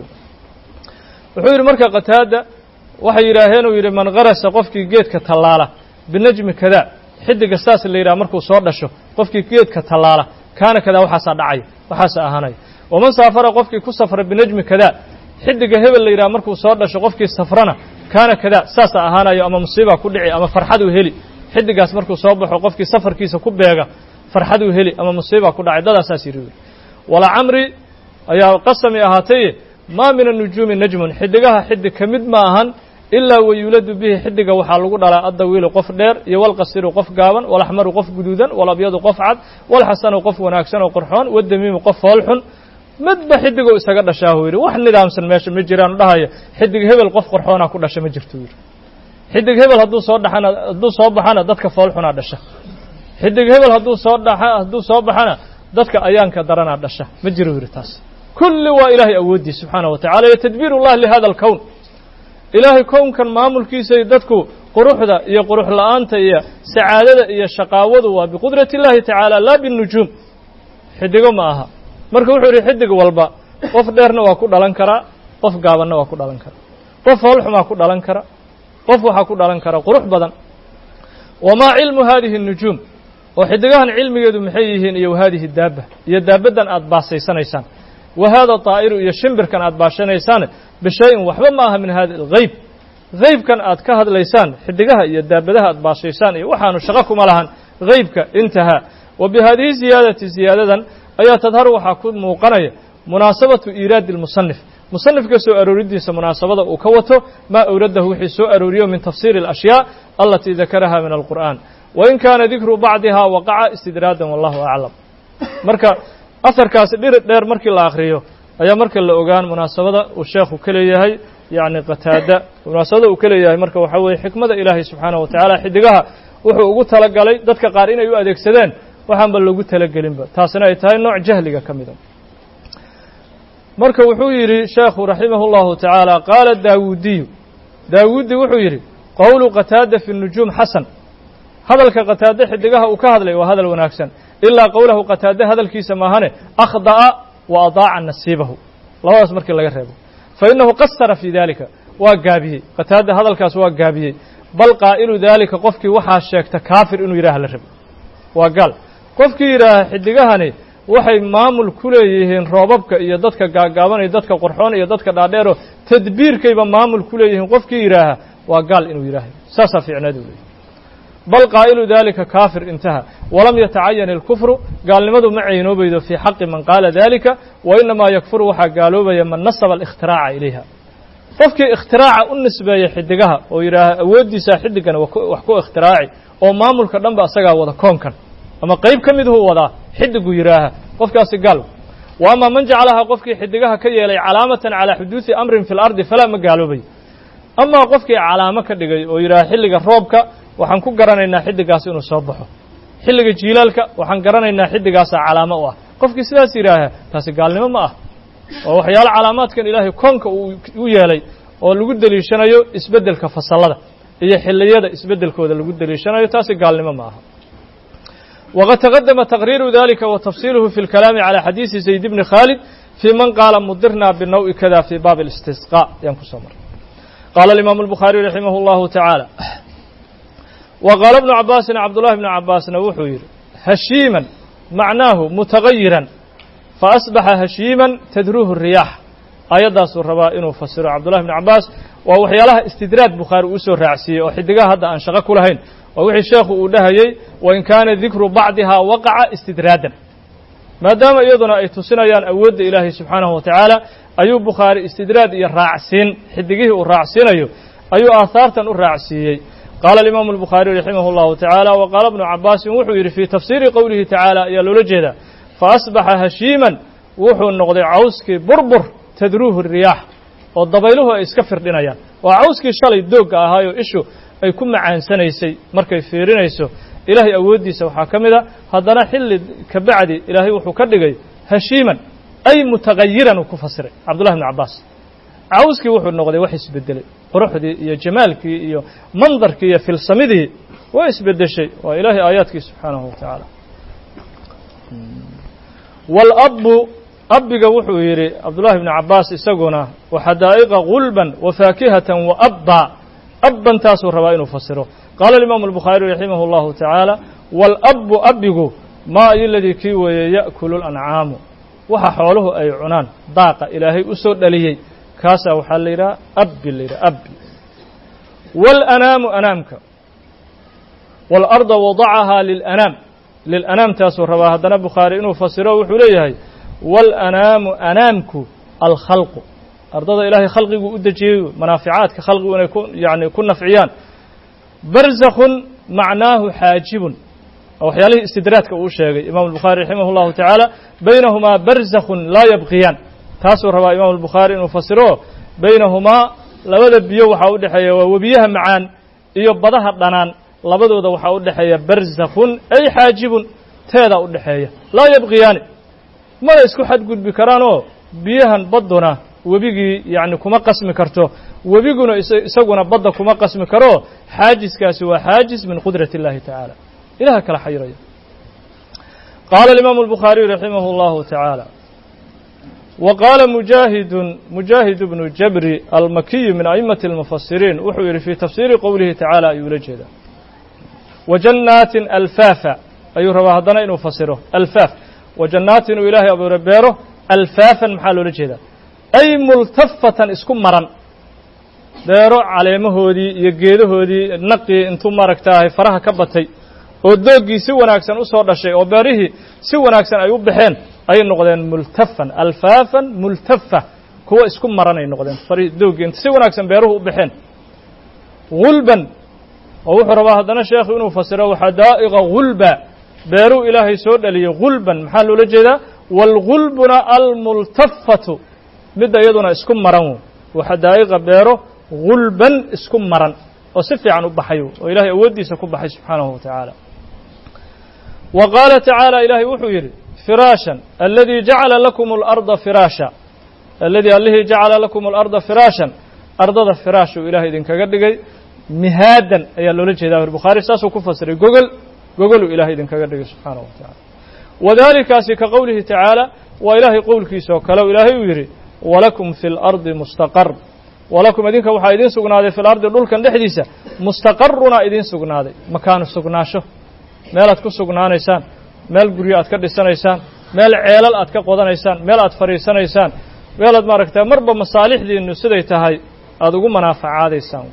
wuxuu yidhi marka qataada waxay yidhaaheen uu yidhi man karasa qofkii geedka tallaala binajmi kadaa xidiga saas la yidhaha markuu soo dhasho qofkii geedka tallaala kaana kadaa waxaasaa dhacaya waxaasaa ahaanaya waman saafara qofkii ku safra binajmi kadaa xidiga hebel la yidhaha markuu soo dhasho qofkii safrana kaana kadaa saasaa ahaanayo ama musiibaa ku dhici ama farxaduu heli xidigaas markuu soo baxo qofkii safarkiisa ku beega farxaduu heli ama musiibaa ku dhacay dadaa saas yidhi wala camri ayaa qasami ahaataye maa min anujuumi najmun xidigaha xidig ka mid ma ahan ilaa wayuuladu bihi xidiga waxaa lagu dhalaa addawiilu qof dheer iyo walqasiru qof gaaban walaxmaru qof guduudan walabyadu qof cad walxasanu qof wanaagsan oo qurxoon wadamiimu qof foolxun midba xidigou isaga dhashaahu yidhi wax nidaamsan meesha ma jiraan dhahaya xidig hebel qof qorxoonaa ku dhasha ma jirto yidhi xidig hebel hadduu soo dhaxana hadduu soo baxana dadka foolxunaa dhasha xidig hebel hadduu soo dhaxa hadduu soo baxana dadka ayaanka daranaa dhasha ma jiro yidhi taas kulli waa ilaahay awooddiis subxaana wa tacala iyo tadbiir ullah lihada alkown ilaahay kownkan maamulkiisay dadku quruxda iyo qurux la'aanta iyo sacaadada iyo shaqaawadu waa biqudrati illaahi tacaala laa binujuum xidigo ma aha marka wuxuu yidhi xidig walba qof dheerna waa ku dhalan karaa qof gaabanna waa ku dhalan karaa qof hoolxumaa ku dhalan kara qof waxaa ku dhalan kara qurux badan wamaa cilmu hadihi الnujuum oo xidigahan cilmigeedu maxay yihiin iyo wahadihi daaba iyo daabaddan aad baasaysanaysaan wa hada طaa'iru iyo shimbirkan aad baashanaysaan bishayin waxba ma aha min hada اlgeyb geybkan aad ka hadlaysaan xidigaha iyo daabadaha aad baashaysaan iyo waxaanu shaqo kuma lahan geybka intahaa wa bihadihi ziyaadati ziyaadadan ayaa tadharu waxaa ku muuqanaya munaasabatu iiraadi اlmusanif musanifka soo arooridiisa munaasabada uu ka wato maa awradahu wixii soo arooriyo min tafsiiri اlashyaa alatii dakaraha min alqur'an wain kaana dikru bacdiha waqaca istidraadan wallahu aclam marka asarkaasi dhiri dheer markii la akhriyo ayaa marka la ogaan munaasabada uu sheekhu ka leeyahay yacni qataada munaasabada uu ka leeyahay marka waxaa weeye xikmada ilaahay subxaanaه wa tacaala xidigaha wuxuu ugu talagalay dadka qaar inay u adeegsadeen waxaanba loogu talagelinba taasina ay tahay nooc jahliga ka mida marka wuxuu yidhi sheekhu raximah اllahu tacaala qaala daawuudiyu daawuudi wuxuu yidhi qowlu qataada fi nujuum xasan hadalka qataade xidigaha uu ka hadlay waa hadal wanaagsan ilaa qowlahu qataade hadalkiisa maahane akhda'a wa adaaca nasiibahu labadaas markii laga reebo fa innahu qasara fii dalika waa gaabiyey qataada hadalkaas waa gaabiyey bal qaa'ilu daalika qofkii waxaa sheegta kaafir inuu yidhaha la rabo waa gaal qofkii yidhaaha xidigahani waxay maamul ku leeyihiin roobabka iyo dadka gaagaaban iyo dadka qorxoon iyo dadka dhaadheero tadbiirkayba maamul ku leeyihiin qofkii yidhaaha waa gaal inuu yidhaahay saasaa fiicneed u leeyay bal qaa'ilu dalika kaafir intaha walam yatacayan ilkufru gaalnimadu ma caynoobaydo fii xaqi man qaala dalika wa inamaa yakfuru waxaa gaaloobaya man nasaba alikhtiraaca ilayha qofkii ikhtiraaca u nisbeeya xidigaha oo yidhaaha awooddiisaa xidigana wax ku ikhtiraacay oo maamulka dhan ba asagaa wada koonkan ama qayb ka midhuu wadaa xidigu yidhaaha qofkaasi gaal wa ama man jacalaha qofkii xidigaha ka yeelay calaamatan calaa xuduudi amrin fi lardi falaa ma gaaloobayo amaa qofkii calaamo ka dhigay oo yidhaaha xilliga roobka waxaan ku garanaynaa xiddigaas inuu soo baxo xilliga jiilaalka waxaan garanaynaa xiddigaasaa calaamo u ah qofkii sidaas yidhaaha taasi gaalnimo ma ah oo waxyaalo calaamaadkan ilaahay koonka uu u yeelay oo lagu deliishanayo isbeddelka fasallada iyo xilliyada isbeddelkooda lagu deliishanayo taasi gaalnimo ma aha waqad taqadama taqriiru dalika wa tafsiiluhu fi اlkalaami calى xadiisi zayd bni khaalid fii man qaala mudirna binaw'i kada fii baabi اlistisqاء ayaan kusoo maray qaala alimaamu اlbukhaariy raximah اllahu tacaala wa qaala bnu cabaasin cabdullahi bnu cabaasna wuxuu yidhi hashiiman macnaahu mutagayiran faasbaxa hashiiman tadruuhu riyaax aayaddaasuu rabaa inuu fasiro cabdullahi bnu cabaas waa waxyaalaha istidraad bukhaari uu soo raacsiiyey oo xidigaha hadda aan shaqo ku lahayn waa wixii sheekhu uu dhahayey wain kaana dikru bacdihaa waqaca istidraadan maadaama iyaduna ay tusinayaan awoodda ilaahay subxaanahu wa tacaala ayuu bukhaari istidraad iyo raacsiin xidigihii uu raacsiinayo ayuu aahaartan u raacsiiyey qaala alimaamu albukhaariy raximah اllahu tacaala wa qaala bnu cabaasin wuxuu yidhi fii tafsiiri qowlihi tacaala ayaa loola jeedaa faasbaxa hashiiman wuxuu noqday cawskii burbur tadruuhu riyaax oo dabayluhu ay iska firdhinayaan waa cawskii shalay doogga ahaayoo ishu ay ku macaansanaysay markay fiirinayso ilaahay awooddiisa waxaa ka mid a haddana xilli ka bacdi ilaahay wuxuu ka dhigay hashiiman ay mutagayiran uu ku fasiray cabdullahi bnu cabbaas cawskii wuxuu noqday wax isbedelay quruxdii iyo jamaalkii iyo mandarkii iyo filsamidii waa isbedeshay waa ilaahay aayaadkii subxaanahu wa tacaala wاlabbu abbiga wuxuu yidhi cabdullahi bnu cabbaas isaguna waxadaa'iqa gulban wafaakihatan waabba abban taasuu rabaa inuu fasiro qaala alimaamu albukhaariy raximah اllahu tacaala wاlabbu abbigu maa ayo ladii kii weeye ya'kulu lancaamu waxa xooluhu ay cunaan daaqa ilaahay u soo dhaliyey kaasaa waxaa la yidhaha abbi la yidhaha abbi wاlanaamu anaamka wاlarda wadacahaa lilanaam lilanaam taasuu rabaa haddana bukhaari inuu fasiro wuxuu leeyahay wاlanaamu anaamku alkhalqu ardada ilaahay khalqiguu u dejiyey manaaficaadka khalqigu inay ku yani ku nafciyaan barzakhun macnaahu xaajibun waxyaalihii istidraadka uu sheegay imam الbukhaari raximah اllahu tacaala baynahumaa barzakhun laa yabqiyaan taasuu rabaa imam الbukhaari inuu fasiro baynahumaa labada biyo waxaa u dhexeeya waa webiyaha macaan iyo badaha dhanaan labadooda waxaa u dhexeeya barzakhun ay xaajibun teeda u dhexeeya laa yabqiyaani mana isku xadgudbi karaanoo biyahan badduna webigii yacni kuma qasmi karto webiguna isaguna badda kuma qasmi karo xaajiskaasi waa xaajis min qudrati اllahi tacaala ilaha kala xayiraya qaala alimaamu albukhaariyu raximah اllahu tacaala wa qaala mujaahidun mujaahid bnu jabri almakiyu min a'immati اlmufasiriin wuxuu yidhi fii tafsiiri qowlihi tacaala ayuu la jeedaa wa jannaatin alfaafa ayuu rabaa haddana inuu fasiro alfaaf wa jannaatin uu ilaahay abuure beero alfaafan maxaa loola jeedaa ay multafatan isku maran beero caleemahoodii iyo geedahoodii naqii intuu maaragtaahay faraha ka batay oo dooggii si wanaagsan u soo dhashay oo beerihii si wanaagsan ay u baxeen ayay noqdeen multafan alfaafan multafa kuwa isku maran ay noqdeen fari doogii inta si wanaagsan beeruhu u baxeen gulban oo wuxuu rabaa haddana sheekhu inuu fasiro waxadaa'iqa gulba beeruu ilaahay soo dhaliyey gulban maxaa loola jeedaa waalgulbuna almultafatu midda iyaduna isku maran wo waxadaa'iqa beero gulban isku maran oo si fiican u baxay oo ilahay awooddiisa ku baxay subxaanahu wa tacaala wa qaala tacaala ilaahay wuxuu yidhi firaashan aladii jacala lakum اlarda firaasha aladii allihii jacala lakum اlarda firaashan ardada firaash uu ilahay idinkaga dhigay mihaadan ayaa loola jeedaa bukhaari saasuu ku fasiray gogol gogoluu ilahay idinkaga dhigay subxaanahu wa tacala wadalikaasi ka qowlihi tacaala waa ilaahay qowlkiisa oo kale ilaahay uu yidhi walakum fi اlardi mustaqar walakum idinka waxaa idiin sugnaaday fi lardi dhulkan dhexdiisa mustaqaruna idiin sugnaaday makaanu sugnaasho meelaad ku sugnaanaysaan meel guryo aad ka dhisanaysaan meel ceelal aad ka qodanaysaan meel aad fadhiisanaysaan meelaad maaragta marba masaalixdiinu siday tahay aada ugu manaafacaadaysaan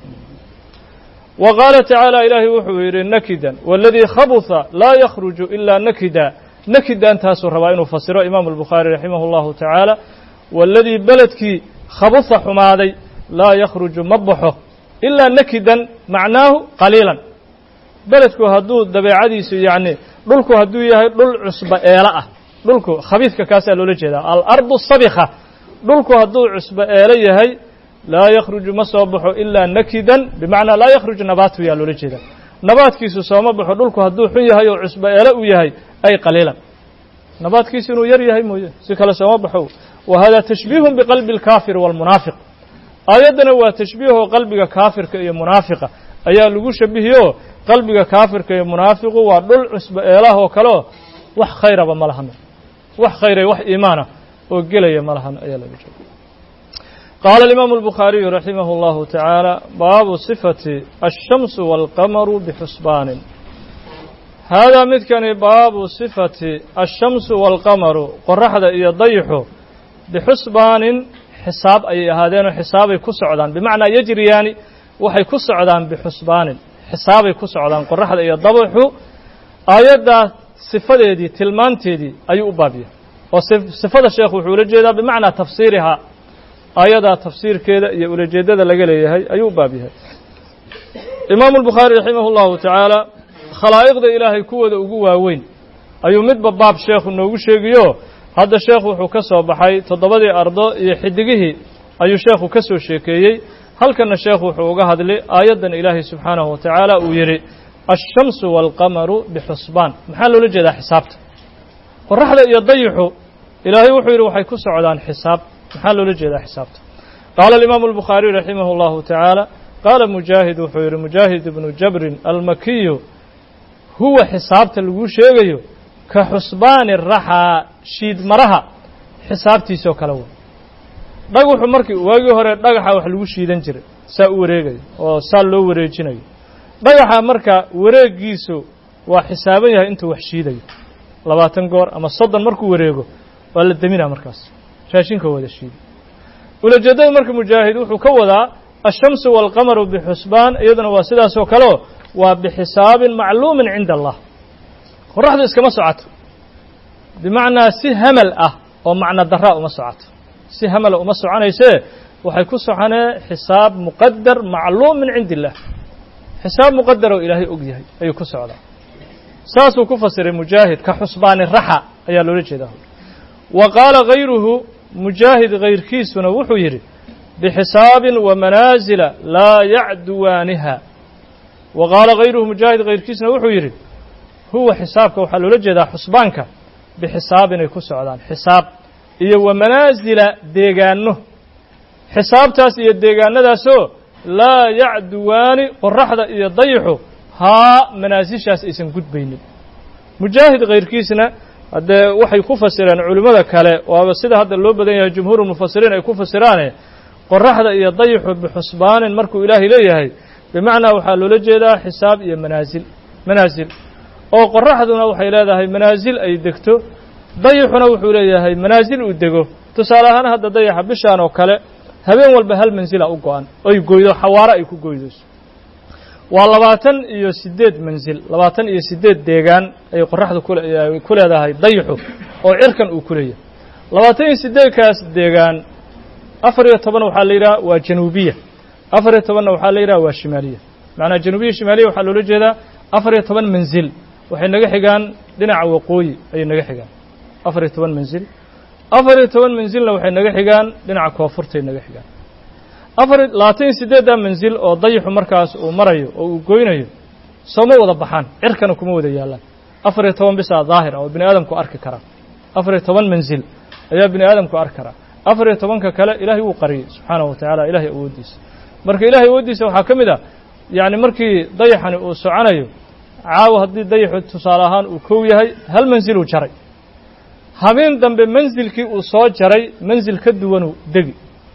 wa qaala tacaala ilaahay wuxuu yidhi nakidan waladii khabuha laa yakhruju ilaa nakida nakidan taasuu rabaa inuu fasiro imaamu albukhaari raximah اllahu tacaala waladii beledkii khabuha xumaaday laa yakhruju ma baxo ilaa nakidan macnaahu qaliilan beledku hadduu dabeecadiisu yacni dhulku hadduu yahay dhul cusba eelo ah dhulku khabiidka kaasaa loola jeedaa alardu sabika dhulku hadduu cusba eelo yahay laa yakhruju ma soo baxo ilaa nakidan bimacnaa laa yakhruju nabaatu yaa loola jeedaa nabaadkiisu sooma baxo dhulku hadduu xun yahay oo cusba eelo uu yahay ay qaliilan nabaadkiisu inuu yar yahay mooye si kale sooma baxo wa hada tashbiihun biqalbi alkaafiri waalmunaafiq aayaddana waa tashbiihoo qalbiga kaafirka iyo munaafiqa ayaa lagu shabihiyo qalbiga kaafirka iyo munaafiqu waa dhul cusba eelaha oo kaleo wax khayraba ma lahano wax khayray wax iimaana oo gelaya ma lahan ayaa laga jooga qaala alimaamu albukhaariyu raximah اllahu tacaala baabu sifati alshamsu waalqamaru bixusbaanin haadaa midkani baabu sifati alshamsu waalqamaru qoraxda iyo dayixu bixusbaanin xisaab ayay ahaadeenoo xisaabay ku socdaan bimacnaa yajriyaani waxay ku socdaan bixusbaanin xisaabay ku socdaan qoraxda iyo dabaxu aayaddaa sifadeedii tilmaanteedii ayuu u baabiya oo sifada sheekhu wuxuu ula jeedaa bimacnaa tafsiirihaa aayadaa tafsiirkeeda iyo ulajeeddada laga leeyahay ayuu u baab yahay imaamu albukhaari raximah اllahu tacaala khalaa'iqda ilaahay kuwooda ugu waaweyn ayuu midba baab sheekhu noogu sheegiyo hadda sheekhu wuxuu ka soo baxay toddobadii ardo iyo xidigihii ayuu sheekhu ka soo sheekeeyey halkanna sheekhu wuxuu uga hadlay aayaddan ilaahay subxaanahu wa tacaala uu yidhi alshamsu waalqamaru bixusbaan maxaa loola jeedaa xisaabta qoraxda iyo dayixu ilaahay wuxuu yidhi waxay ku socdaan xisaab maxaa loola jeedaa xisaabta qaala alimaamu albukhaariyu raximah اllahu tacaala qaala mujaahid wuxuu yidhi mujaahid ibnu jabrin almakiyu huwa xisaabta laguu sheegayo ka xusbaani raxaa shiid maraha xisaabtiisoo kale wey dhagaxu markii waagii hore dhagaxa wax lagu shiidan jiray saa u wareegayo oo saa loo wareejinayo dhagaxa marka wareegiisu waa xisaaban yahay intuu wax shiidayo labaatan goor ama soddon markuu wareego waa la deminaa markaas raashinka wada shiida ulajeeddada marka mujaahid wuxuu ka wadaa alshamsu waalqamaru bixusbaan iyaduna waa sidaasoo kaleo waa bixisaabin macluumin cinda allah qoraxdu iskama socoto bimacnaa si hamal ah oo macno daraa uma socoto si hamala uma soconaysee waxay ku soconee xisaab muqadar macluum min cindi illah xisaab muqadaroo ilaahay og yahay ayuu ku socdaa saasuu ku fasiray mujaahid ka xusbaani raxa ayaa loola jeedaa wa qaala hayruhu mujaahid hayrkiisuna wuxuu yidhi bxisaabin wamanaasila laa yacduwaaniha wa qaala hayruhu mujaahid hayrkiisna wuxuu yidhi huwa xisaabka waxaa loola jeedaa xusbaanka bixisaabi inay ku socdaan xisaab iyo wamanaasila deegaano xisaabtaas iyo deegaanadaasoo laa yacduwaani qoraxda iyo dayixu haa manaasishaas aysan gudbaynin mujaahid hayrkiisna haddee waxay ku fasireen culimmada kale waaba sida hadda loo badan yahay jumhuurulmufasiriin ay ku fasiraane qoraxda iyo dayixu bixusbaanin markuu ilaahay leeyahay bimacnaa waxaa loola jeedaa xisaab iyo manaasil manaasil oo qoraxduna waxay leedahay manaasil ay degto dayixuna wuxuu leeyahay manaasil uu dego tusaale ahaan hadda dayaxa bishaan oo kale habeen walba hal mansila u go-an oy goydo xawaaro ay ku goydayso waa labaatan iyo siddeed mansil labaatan iyo siddeed deegaan ayay qoraxdu ku leedahay dayixu oo cirkan uu ku leeyahay labaatan iyo siddeedkaas deegaan afar iyo toban waxaa la yidhaha waa januubiya afar iyo tobanna waxaa la yidhaha waa shimaaliya macnaa januubiya shimaaliya waxaa loola jeedaa afar iyo toban manzil waxay naga xigaan dhinaca waqooyi ayay naga xigaan afar iyo toban manzil afar iyo toban manzilna waxay naga xigaan dhinaca koonfurtay naga xigaan afar labaatan iyo siddeeddaa manzil oo dayixu markaas uu marayo oo uu goynayo sooma wada baxaan cirkana kuma wada yaallaan afar iyo toban bisaa daahir ah oo bini aadamku arki karaa afar iyo toban manzil ayaa bini aadamku arki karaa afar iyo tobanka kale ilaahay wuu qariyey subxaanahu wa tacaala ilahay awooddiisa marka ilahay awooddiisa waxaa ka mid ah yacni markii dayaxani uu soconayo caawa haddii dayaxu tusaale ahaan uu kow yahay hal mansiluu jaray habeen dambe mansilkii uu soo jaray mansil ka duwanuu degi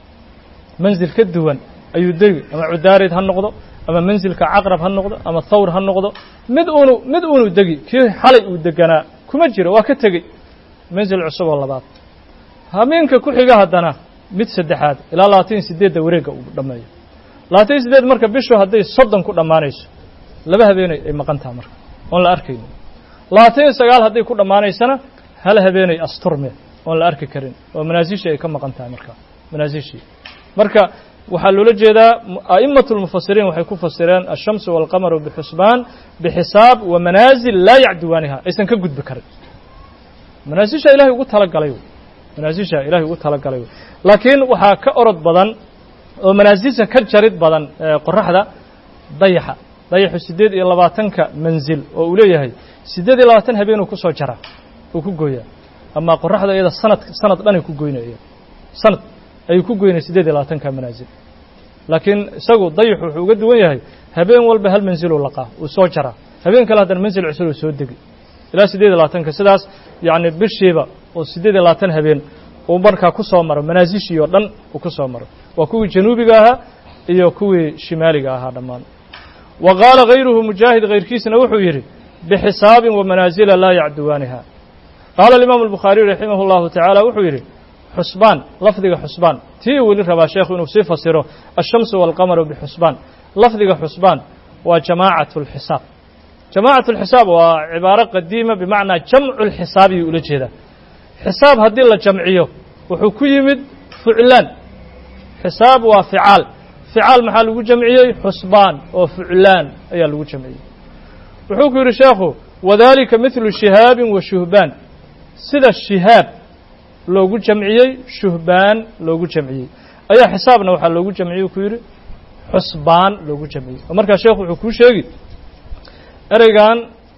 mansil ka duwan ayuu degi ama cudaarid ha noqdo ama mansilka caqrab ha noqdo ama thawr ha noqdo mid uunu mid uunu degi kii xalay uu deganaa kuma jiro waa ka tegey mansil cusub oo labaad habeenka ku xiga haddana mid saddexaad ilaa labaatan iyo siddeedda wareegga uu dhammeeyo labaatan iyo siddeed marka bishu hadday soddon ku dhammaanayso laba habeenay ay maqan taha marka oon la arkaynin labaatan iyo sagaal hadday ku dhammaanaysana hal habeenay asturme oon la arki karin oo manaasishii ay ka maqan tahay marka manaasishii marka waxaa loola jeedaa a'imatu lmufasiriin waxay ku fasireen ashamsu waalqamaru bixusbaan bixisaab wa manaasil laa yacduwaaniha aysan ka gudbi karin manaasisha ilahay ugu talagalay manaasisha ilahay ugu talagalay laakiin waxaa ka orod badan oo manaasisha ka jarid badan qoraxda dayaxa dayaxu siddeed iyo labaatanka manzil oo uu leeyahay siddeed iyo labaatan habeenuu kusoo jaraa uu ku gooyaa ama qoraxda iyada sanad sanad dhanay ku goynaya sanad ayuu ku goynaya siddeed iyo labaatanka manaasil laakiin isagu dayaxu wuxuu uga duwan yahay habeen walba hal mansiluu laqaa uu soo jaraa habeen kale haddana mansil cusub uu soo degi ilaa siddeed iyo labaatanka sidaas yacni bishiiba oo siddeed iyo labaatan habeen uu markaa ku soo maro manaasishii oo dhan uu ku soo maro waa kuwii januubiga ahaa iyo kuwii shimaaliga ahaa dhammaan wa qaala hayruhu mujaahid hayrkiisna wuxuu yidhi bxisaabin wamanaasila laa yacduwaaniha qaala alimaamu albukhaariy raximah اllahu tacaala wuxuu yidhi xusbaan lafdiga xusbaan tii weli rabaa sheekhu inuu sii fasiro ashamsu waalqamaru bixusbaan lafdiga xusbaan waa jamaacat اlxisaab jamaacat اlxisaab waa cibaaro qadiima bimacnaa jamcu lxisaabiyuu ula jeedaa xisaab haddii la jamciyo wuxuu ku yimid fuclaan xisaab waa ficaal ficaal maxaa lagu jamciyey xusbaan oo fuclaan ayaa lagu jamciyey wuxuu ku yidhi sheekhu wadalika midlu shihaabin wa shuhbaan sida shihaab loogu jamciyey shuhbaan loogu jamciyey ayaa xisaabna waxaa loogu jamciyey ku yidhi xusbaan loogu jamciyey oo markaa sheekhu wuxuu kuu sheegi ereygan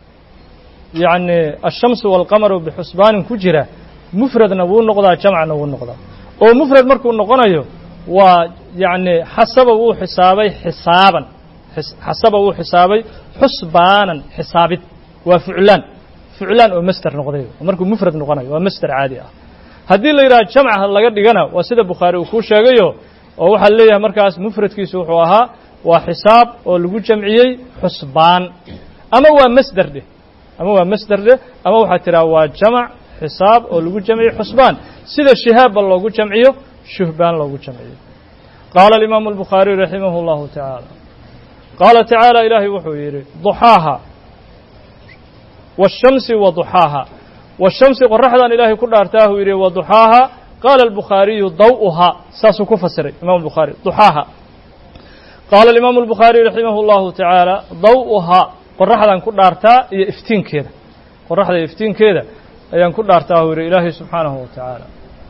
yacni ashamsu waalqamaru bixusbaanin ku jira mufradna wuu noqdaa jamcna wuu noqdaa oo mufrad markuu noqonayo waa yacni xasaba wuu xisaabay xisaaban xasaba wuu xisaabay xusbaanan xisaabid waa fuclaan fuclaan oo master noqday markuu mufrad noqonayo waa master caadi ah haddii la yidhaha jamca laga dhigana waa sida bukhaari uu kuu sheegayo oo waxaa leeyahay markaas mufradkiisu wuxuu ahaa waa xisaab oo lagu jamciyey xusbaan ama waa masder dheh ama waa masder dheh ama waxaa tiraa waa jamac xisaab oo lagu jamciyey xusbaan sida shihaabba loogu jamciyo shuhbaan loogu jamciyo qaala alimaamu albukhaariy raximah اllahu tacaala qaala tacaala ilaahay wuxuu yidhi duxaaha waashamsi wa duxaaha washamsi qoraxdan ilaahay ku dhaartaahuu yidhi wa duxaaha qaala albukhaariyu daw'uhaa saasuu ku fasiray imam albukhaari duxaaha qaala alimaamu albukhaariy raximah اllahu tacaala daw'uhaa qoraxdan ku dhaartaa iyo iftiinkeeda qoraxda iyo iftiinkeeda ayaan ku dhaartaahuu yidhi ilaahay subxaanahu wa tacaala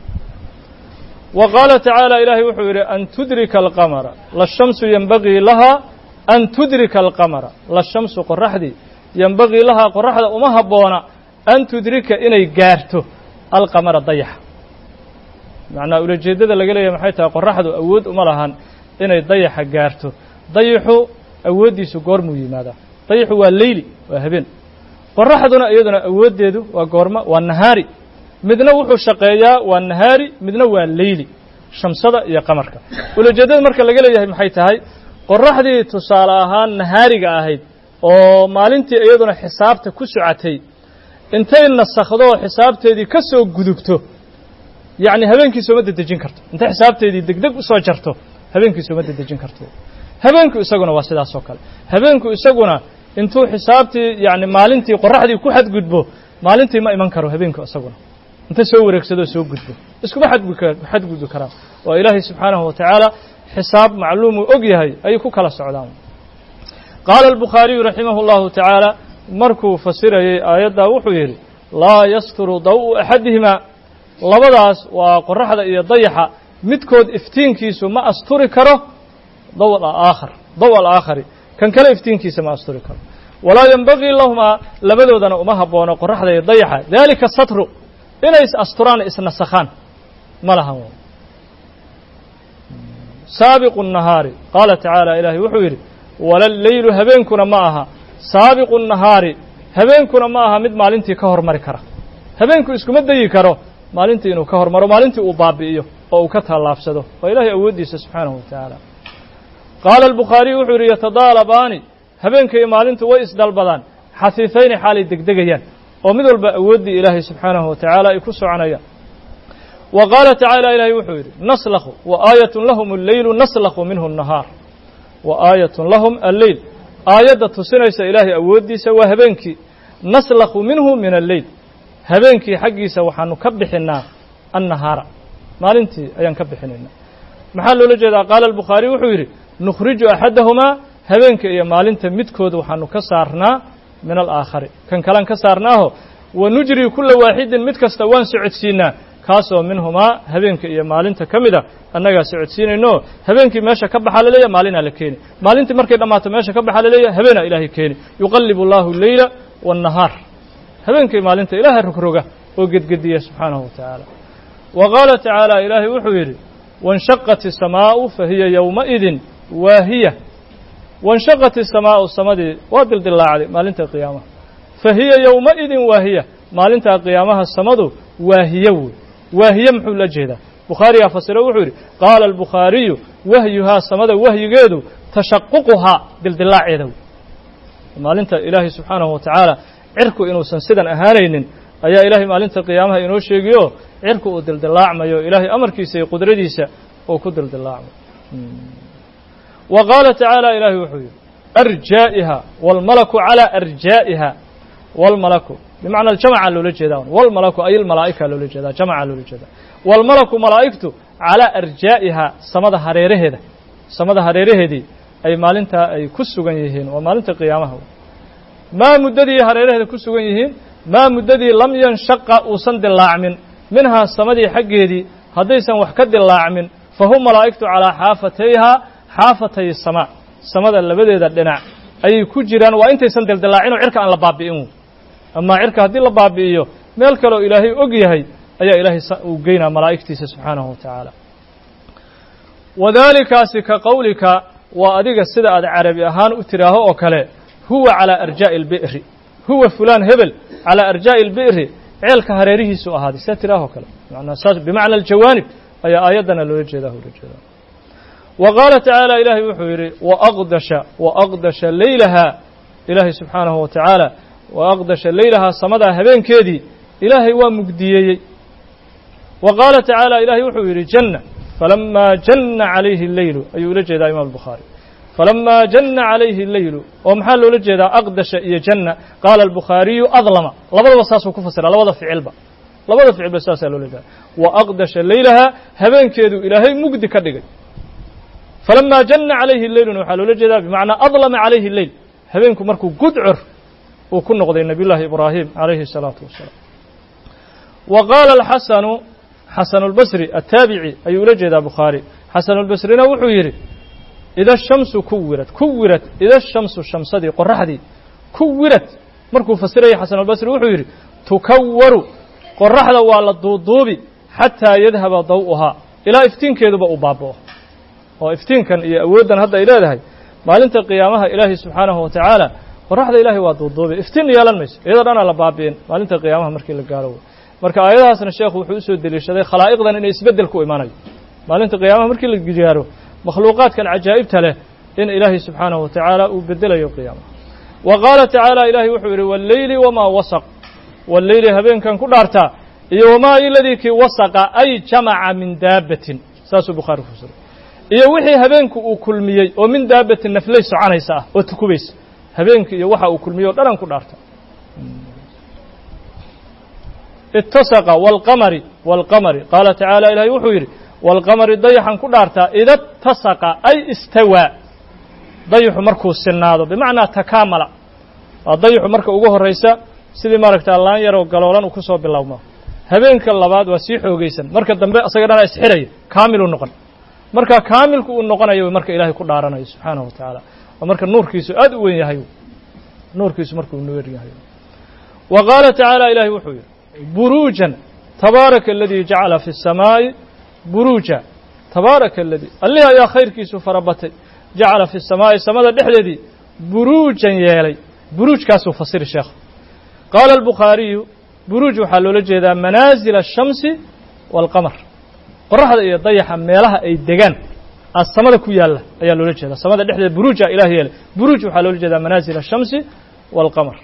wa qaala tacaala ilaahay wuxuu yidhi an tudrika alqamara lashamsu yenbagii lahaa an tudrika alqamara lashamsu qoraxdii yenbagii lahaa qoraxda uma habboona an tudrika inay gaarto alqamara dayaxa macnaa ulajeeddada laga leeyahay maxay tahay qoraxdu awood uma lahan inay dayaxa gaarto dayaxu awooddiisu goormuu yimaadaa dayaxu waa leyli waa habeen qoraxduna iyaduna awooddeedu waa goormo waa nahaari midna wuxuu shaqeeyaa waa nahaari midna waa leyli shamsada iyo qamarka ulajeeddada marka laga leeyahay maxay tahay qoraxdii tusaale ahaan nahaariga ahayd oo maalintii iyaduna xisaabta ku socotay intay nasakhdo xisaabteedii ka soo gudubto yacni habeenkii sooma dedejin karto intay xisaabteedii degdeg u soo jarto habeenkii sooma dedejin karto habeenku isaguna waa sidaas oo kale habeenku isaguna intuu xisaabtii yacni maalintii qoraxdii ku xadgudbo maalintii ma iman karo habeenku isaguna inta soo wareegsadoo soo gudbo iskuma xadgudbi karaan waa ilaahay subxaanahu wa tacaala xisaab macluumuu og yahay ayay ku kala socdaan qaala albukhaariyu raximah اllahu tacaala markuu fasirayey aayaddaa wuxuu yidhi laa yasturu daw-u axadihimaa labadaas waa qoraxda iyo dayaxa midkood iftiinkiisu ma asturi karo daw aakhar daw alaakhari kan kale iftiinkiisa ma asturi karo walaa yenbagii lahumaa labadoodana uma haboono qoraxda iyo dayaxa dalika satru inay is asturaan isnasakhaan ma lahan saabiqu nahaari qaala tacaala ilaahay wuxuu yidhi wala leylu habeenkuna ma aha saabiqu nahaari habeenkuna ma aha mid maalintii ka hormari kara habeenku iskuma dayi karo maalintii inuu ka hormaro maalintii uu baabi'iyo oo uu ka tallaabsado waa ilaahay awooddiisa subxaanahu wa tacaala qaala albukhaariyu wuxuu yidhi yatadaalabaani habeenka iyo maalintu way isdhalbadaan xafiifayni xaalay degdegayaan oo mid walba awooddii ilaahay subxaanahu wa tacaala ay ku soconayaan wa qaala tacaala ilaahay wuxuu yidhi naslakhu wa aayatun lahum alleylu naslakhu minhu nahaar wa aayatun lahum alleyl aayadda tusinaysa ilaahay awooddiisa waa habeenkii naslakhu minhu min alleyl habeenkii xaggiisa waxaanu ka bixinnaa annahaara maalintii ayaan ka bixinaynaa maxaa loola jeedaa qaala albukhaariy wuxuu yidhi nukhriju axadahumaa habeenka iyo maalinta midkood waxaanu ka saarnaa min alaakhari kan kalaan ka saarnaaho wa nujri kulla waaxidin mid kasta waan socodsiinaa kaasoo minhumaa habeenka iyo maalinta ka mid a annagaa socodsiinayno habeenkii meesha ka baxa laleeyahy maalinaa la keeni maalintii markay dhammaato meesha ka baxa laleeyahy habeenaa ilaahay keeni yuqallibu allahu alleyla waannahaar habeenkii maalinta ilaahay rogroga oo gedgediya subxaanahu wa tacaala wa qaala tacaala ilaahay wuxuu yidhi wainshaqat isamaa'u fa hiya yowmaidin waahiya wainshaqat isamaa'u samadii waa dildillaacday maalinta qiyaamaha fa hiya yowmaidin waahiya maalintaa qiyaamaha samadu waahiye wey waahiye muxuu la jeedaa bukhaarigaa fasiro wuxuu yidhi qaala albukhaariyu wahyuhaa samada wahyigeedu tashaququhaa dildillaaceeda wey maalinta ilaahay subxaanahu wa tacaala cirku inuusan sidan ahaanaynin ayaa ilaahay maalinta qiyaamaha inoo sheegiyo cirku uu dildillaacmayo ilaahay amarkiisa iyo qudradiisa uu ku dildillaacmayo wa qaala tacaala ilaahay wuxuu yidhi arjaa'iha waalmalaku calaa arjaa'iha waalmalaku bimacna jamaca loola jeedaa walmalaku ay almalaa'ika loola jeedaa jamaca loola jeedaa waalmalaku malaa'igtu calaa arjaa'iha samada hareeraheeda samada hareeraheedii ay maalintaa ay ku sugan yihiin waa maalinta qiyaamaha maa muddadii hareeraheeda ku sugan yihiin maa muddadii lam yanshaqa uusan dillaacmin minhaa samadii xaggeedii haddaysan wax ka dillaacmin fa hum malaa'igtu calaa xaafatayhaa xaafatay samaa samada labadeeda dhinac ayay ku jiraan waa intaysan dildillaacinoo cirka aan la baabi'in amaa cirka haddii la baabi'iyo meel kaleoo ilaahay og yahay ayaa ilaahay uu geynaa malaa'igtiisa subxaanahu wa tacaala wadaalikaasi ka qowlika waa adiga sida aad carabi ahaan u tiraaho oo kale huwa calaa arjaa'i albi'ri huwa fulaan hebel calaa arjaa'i albi'ri ceelka hareerihiisu ahaaday saa tiraahoo kale manaa saas bimacna aljawaanib ayaa aayaddana loola jeedaa loola jeedaa wa qaala tacaala ilaahay wuxuu yidhi waaqdasha waaqdasha leylahaa ilaahay subxaanahu wa tacaala wa aqdasha leylahaa samadaa habeenkeedii ilaahay waa mugdiyeeyey wa qaala tacaala ilaahay wuxuu yidhi janna falamaa janna calayhi alleylu ayuu ula jeedaa imaam albukhaari falamaa janna calayhi alleylu oo maxaa loola jeedaa aqdasha iyo janna qaala albukhaariyu adlama labadaba saasuu ku fasira labada ficilba labada ficilba saasaa loola jeeda wa aqdasha leylahaa habeenkeedu ilaahay mugdi ka dhigay falamaa janna calayhi leyluna waxaa loola jeedaa bimacnaa adlama calayhi leyl habeenku markuu gudcur uu ku noqday nabiy llaahi ibraahim calayhi الsalaatu wasalaam wa qaala alxasanu xasanu اlbasri ataabici ayuu ula jeedaa bukhaari xasanu اlbasrina wuxuu yidhi ida shamsu kuwirad kuwirad ida shamsu shamsadii qoraxdii kuwirad markuu fasiraya xasan albasri wuxuu yidhi tukawaru qoraxda waa la duuduubi xataa yadhaba daw'uhaa ilaa iftiinkeeduba uu baaba'o oo iftiinkan iyo awooddan hadda ay leedahay maalinta qiyaamaha ilaahay subxaanahu wa tacaala qoraxda ilaahay waa duuduubi iftiin yeelan mayso iyadoo dhanaa la baabi'in maalinta qiyaamaha markii la gaaro wey marka aayadahaasna sheekhu wuxuu usoo deliishaday khalaa'iqdan inay isbeddel ku imanayo maalinta qiyaamaha markii la gaaro makhluuqaadkan cajaa'ibta leh in ilaahay subxaanahu wa tacaala uu bedelayo qiyaamaha wa qaala tacaala ilaahay wuxuu yidhi walleyli wamaa wasaq walleyli habeenkan ku dhaartaa iyo wamaa iladii kii wasaqa ay jamaca min daabbatin saasuu bukhaari ku fasiray iyo wixii habeenku uu kulmiyey oo min daabbatin naflay soconaysa ah oo tukubaysa habeenkii iyo waxa uu kulmiyey o dhanaan ku dhaarta itasaqa waalqamari waalqamari qaala tacaala ilaahay wuxuu yidhi waalqamari dayaxan ku dhaartaa ida tasaqa ay istawaa dayaxu markuu sinaado bimacnaa takaamala waa dayaxu marka ugu horraysa sidii maaragta laan yaroo galoolan uu ku soo bilowmo habeenka labaad waa sii xoogaysan marka dambe isaga dhana isxiraya kaamiluu noqon marka kaamilku uu noqonayo marka ilaahay ku dhaaranayo subxaanahu wa tacaala waa marka nuurkiisu aad u weyn yahay nuurkiisu markuu nuwer yahay wa qaala tacaala ilaahay wuxuu yidhi buruujan tabaaraka aladii jacala fi الsamaa'i buruuja tabaaraka aladii allih ayaa khayrkiisu farabatay jacala fi الsamaa'i samada dhexdeedii buruujan yeelay buruujkaasuu fasiri sheekh qaala albukhaariyu buruuj waxaa loola jeedaa manaazila الshamsi wاlqamar qoraxda iyo dayaxa meelaha ay degaan as samada ku yaalla ayaa loola jeedaa samada dhexdeeda buruuja ilah yeelay buruuj waxaa loola jeedaa manaazil الshamsi wاlqamar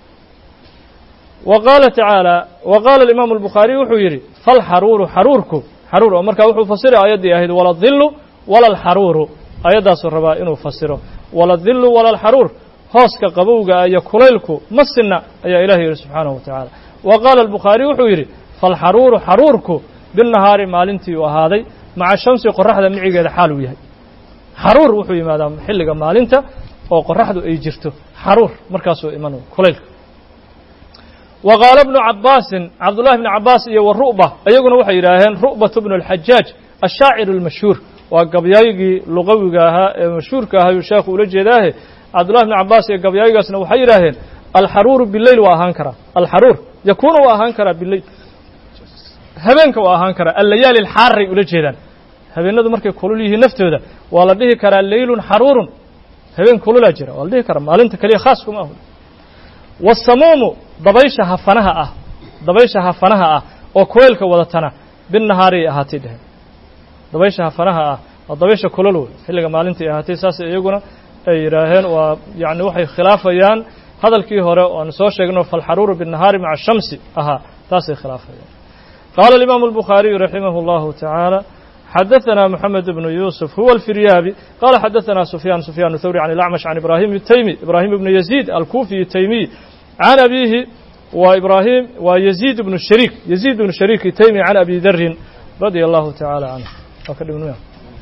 wa qaala tacaala wa qaala alimaamu albukhaariy wuxuu yidhi falxaruuru xaruurku xaruur oo markaa wuxuu fasiray aayaddii ahayd wala dillu wala alxaruuru aayaddaasuu rabaa inuu fasiro wala dillu wala alxaruur hooska qabowga iyo kulaylku ma sinna ayaa ilahi yidhi subxaanahu wa tacaala wa qaala albukhaariy wuxuu yidhi falxaruuru xaruurku bilnahaari maalintii uu ahaaday maca shamsi qoraxda micigeeda xaal uu yahay xaruur wuxuu yimaadaa xilliga maalinta oo qoraxdu ay jirto xaruur markaasuu iman kulaylka wa qaala bnu cabbaasin cabdullahi bni cabbaas iyo wa ru'ba iyaguna waxay yidhaaheen ru'batu bnu alxajaaj ashaaciru almashhuur waa gabyaygii luqawiga ahaa ee mashhuurka ahayuu sheekhu ula jeedaahe cabdullahi bni cabbaas iyo gabyaygaasna waxay yidhaaheen alxaruuru bileyl waa ahaan karaa alxaruur yakuunu waa ahaan karaa bileyl habeenka waa ahaan karaa allayaali alxaaray ula jeedaan habeenadu markay kulul yihiin naftooda waa la dhihi karaa leylun xaruurun habeen kululaa jira waa la dhihi karaa maalinta keliya khaas kuma ahu wasamuumu dabaysha hafanaha ah dabaysha hafanaha ah oo kuleylka wadatana binnahaariay ahaatay dheheen dabaysha hafanaha ah waa dabaysha kulol wey xilliga maalintai ahaatay saas iyaguna ay yidhaaheen waa yacni waxay khilaafayaan hadalkii hore oanu soo sheegno falxaruuru binnahaari maca shamsi ahaa taasay khilaafayaan qaala alimaamu albukhaariyu raximah اllahu tacaala xadaثna mحamed بن yusuf huwa الfiryaabi qala xadaثna sufyaan sufyaan thawri can اlacmash can ibrahim الtaymi ibrahim ibn yaziid alkufiy الtaymiy can abihi wa ibrahim wa yaziid bnu shariik yaziid bnu shariik الtaymi can abi darin radia allahu taعala canه waa ka dhibn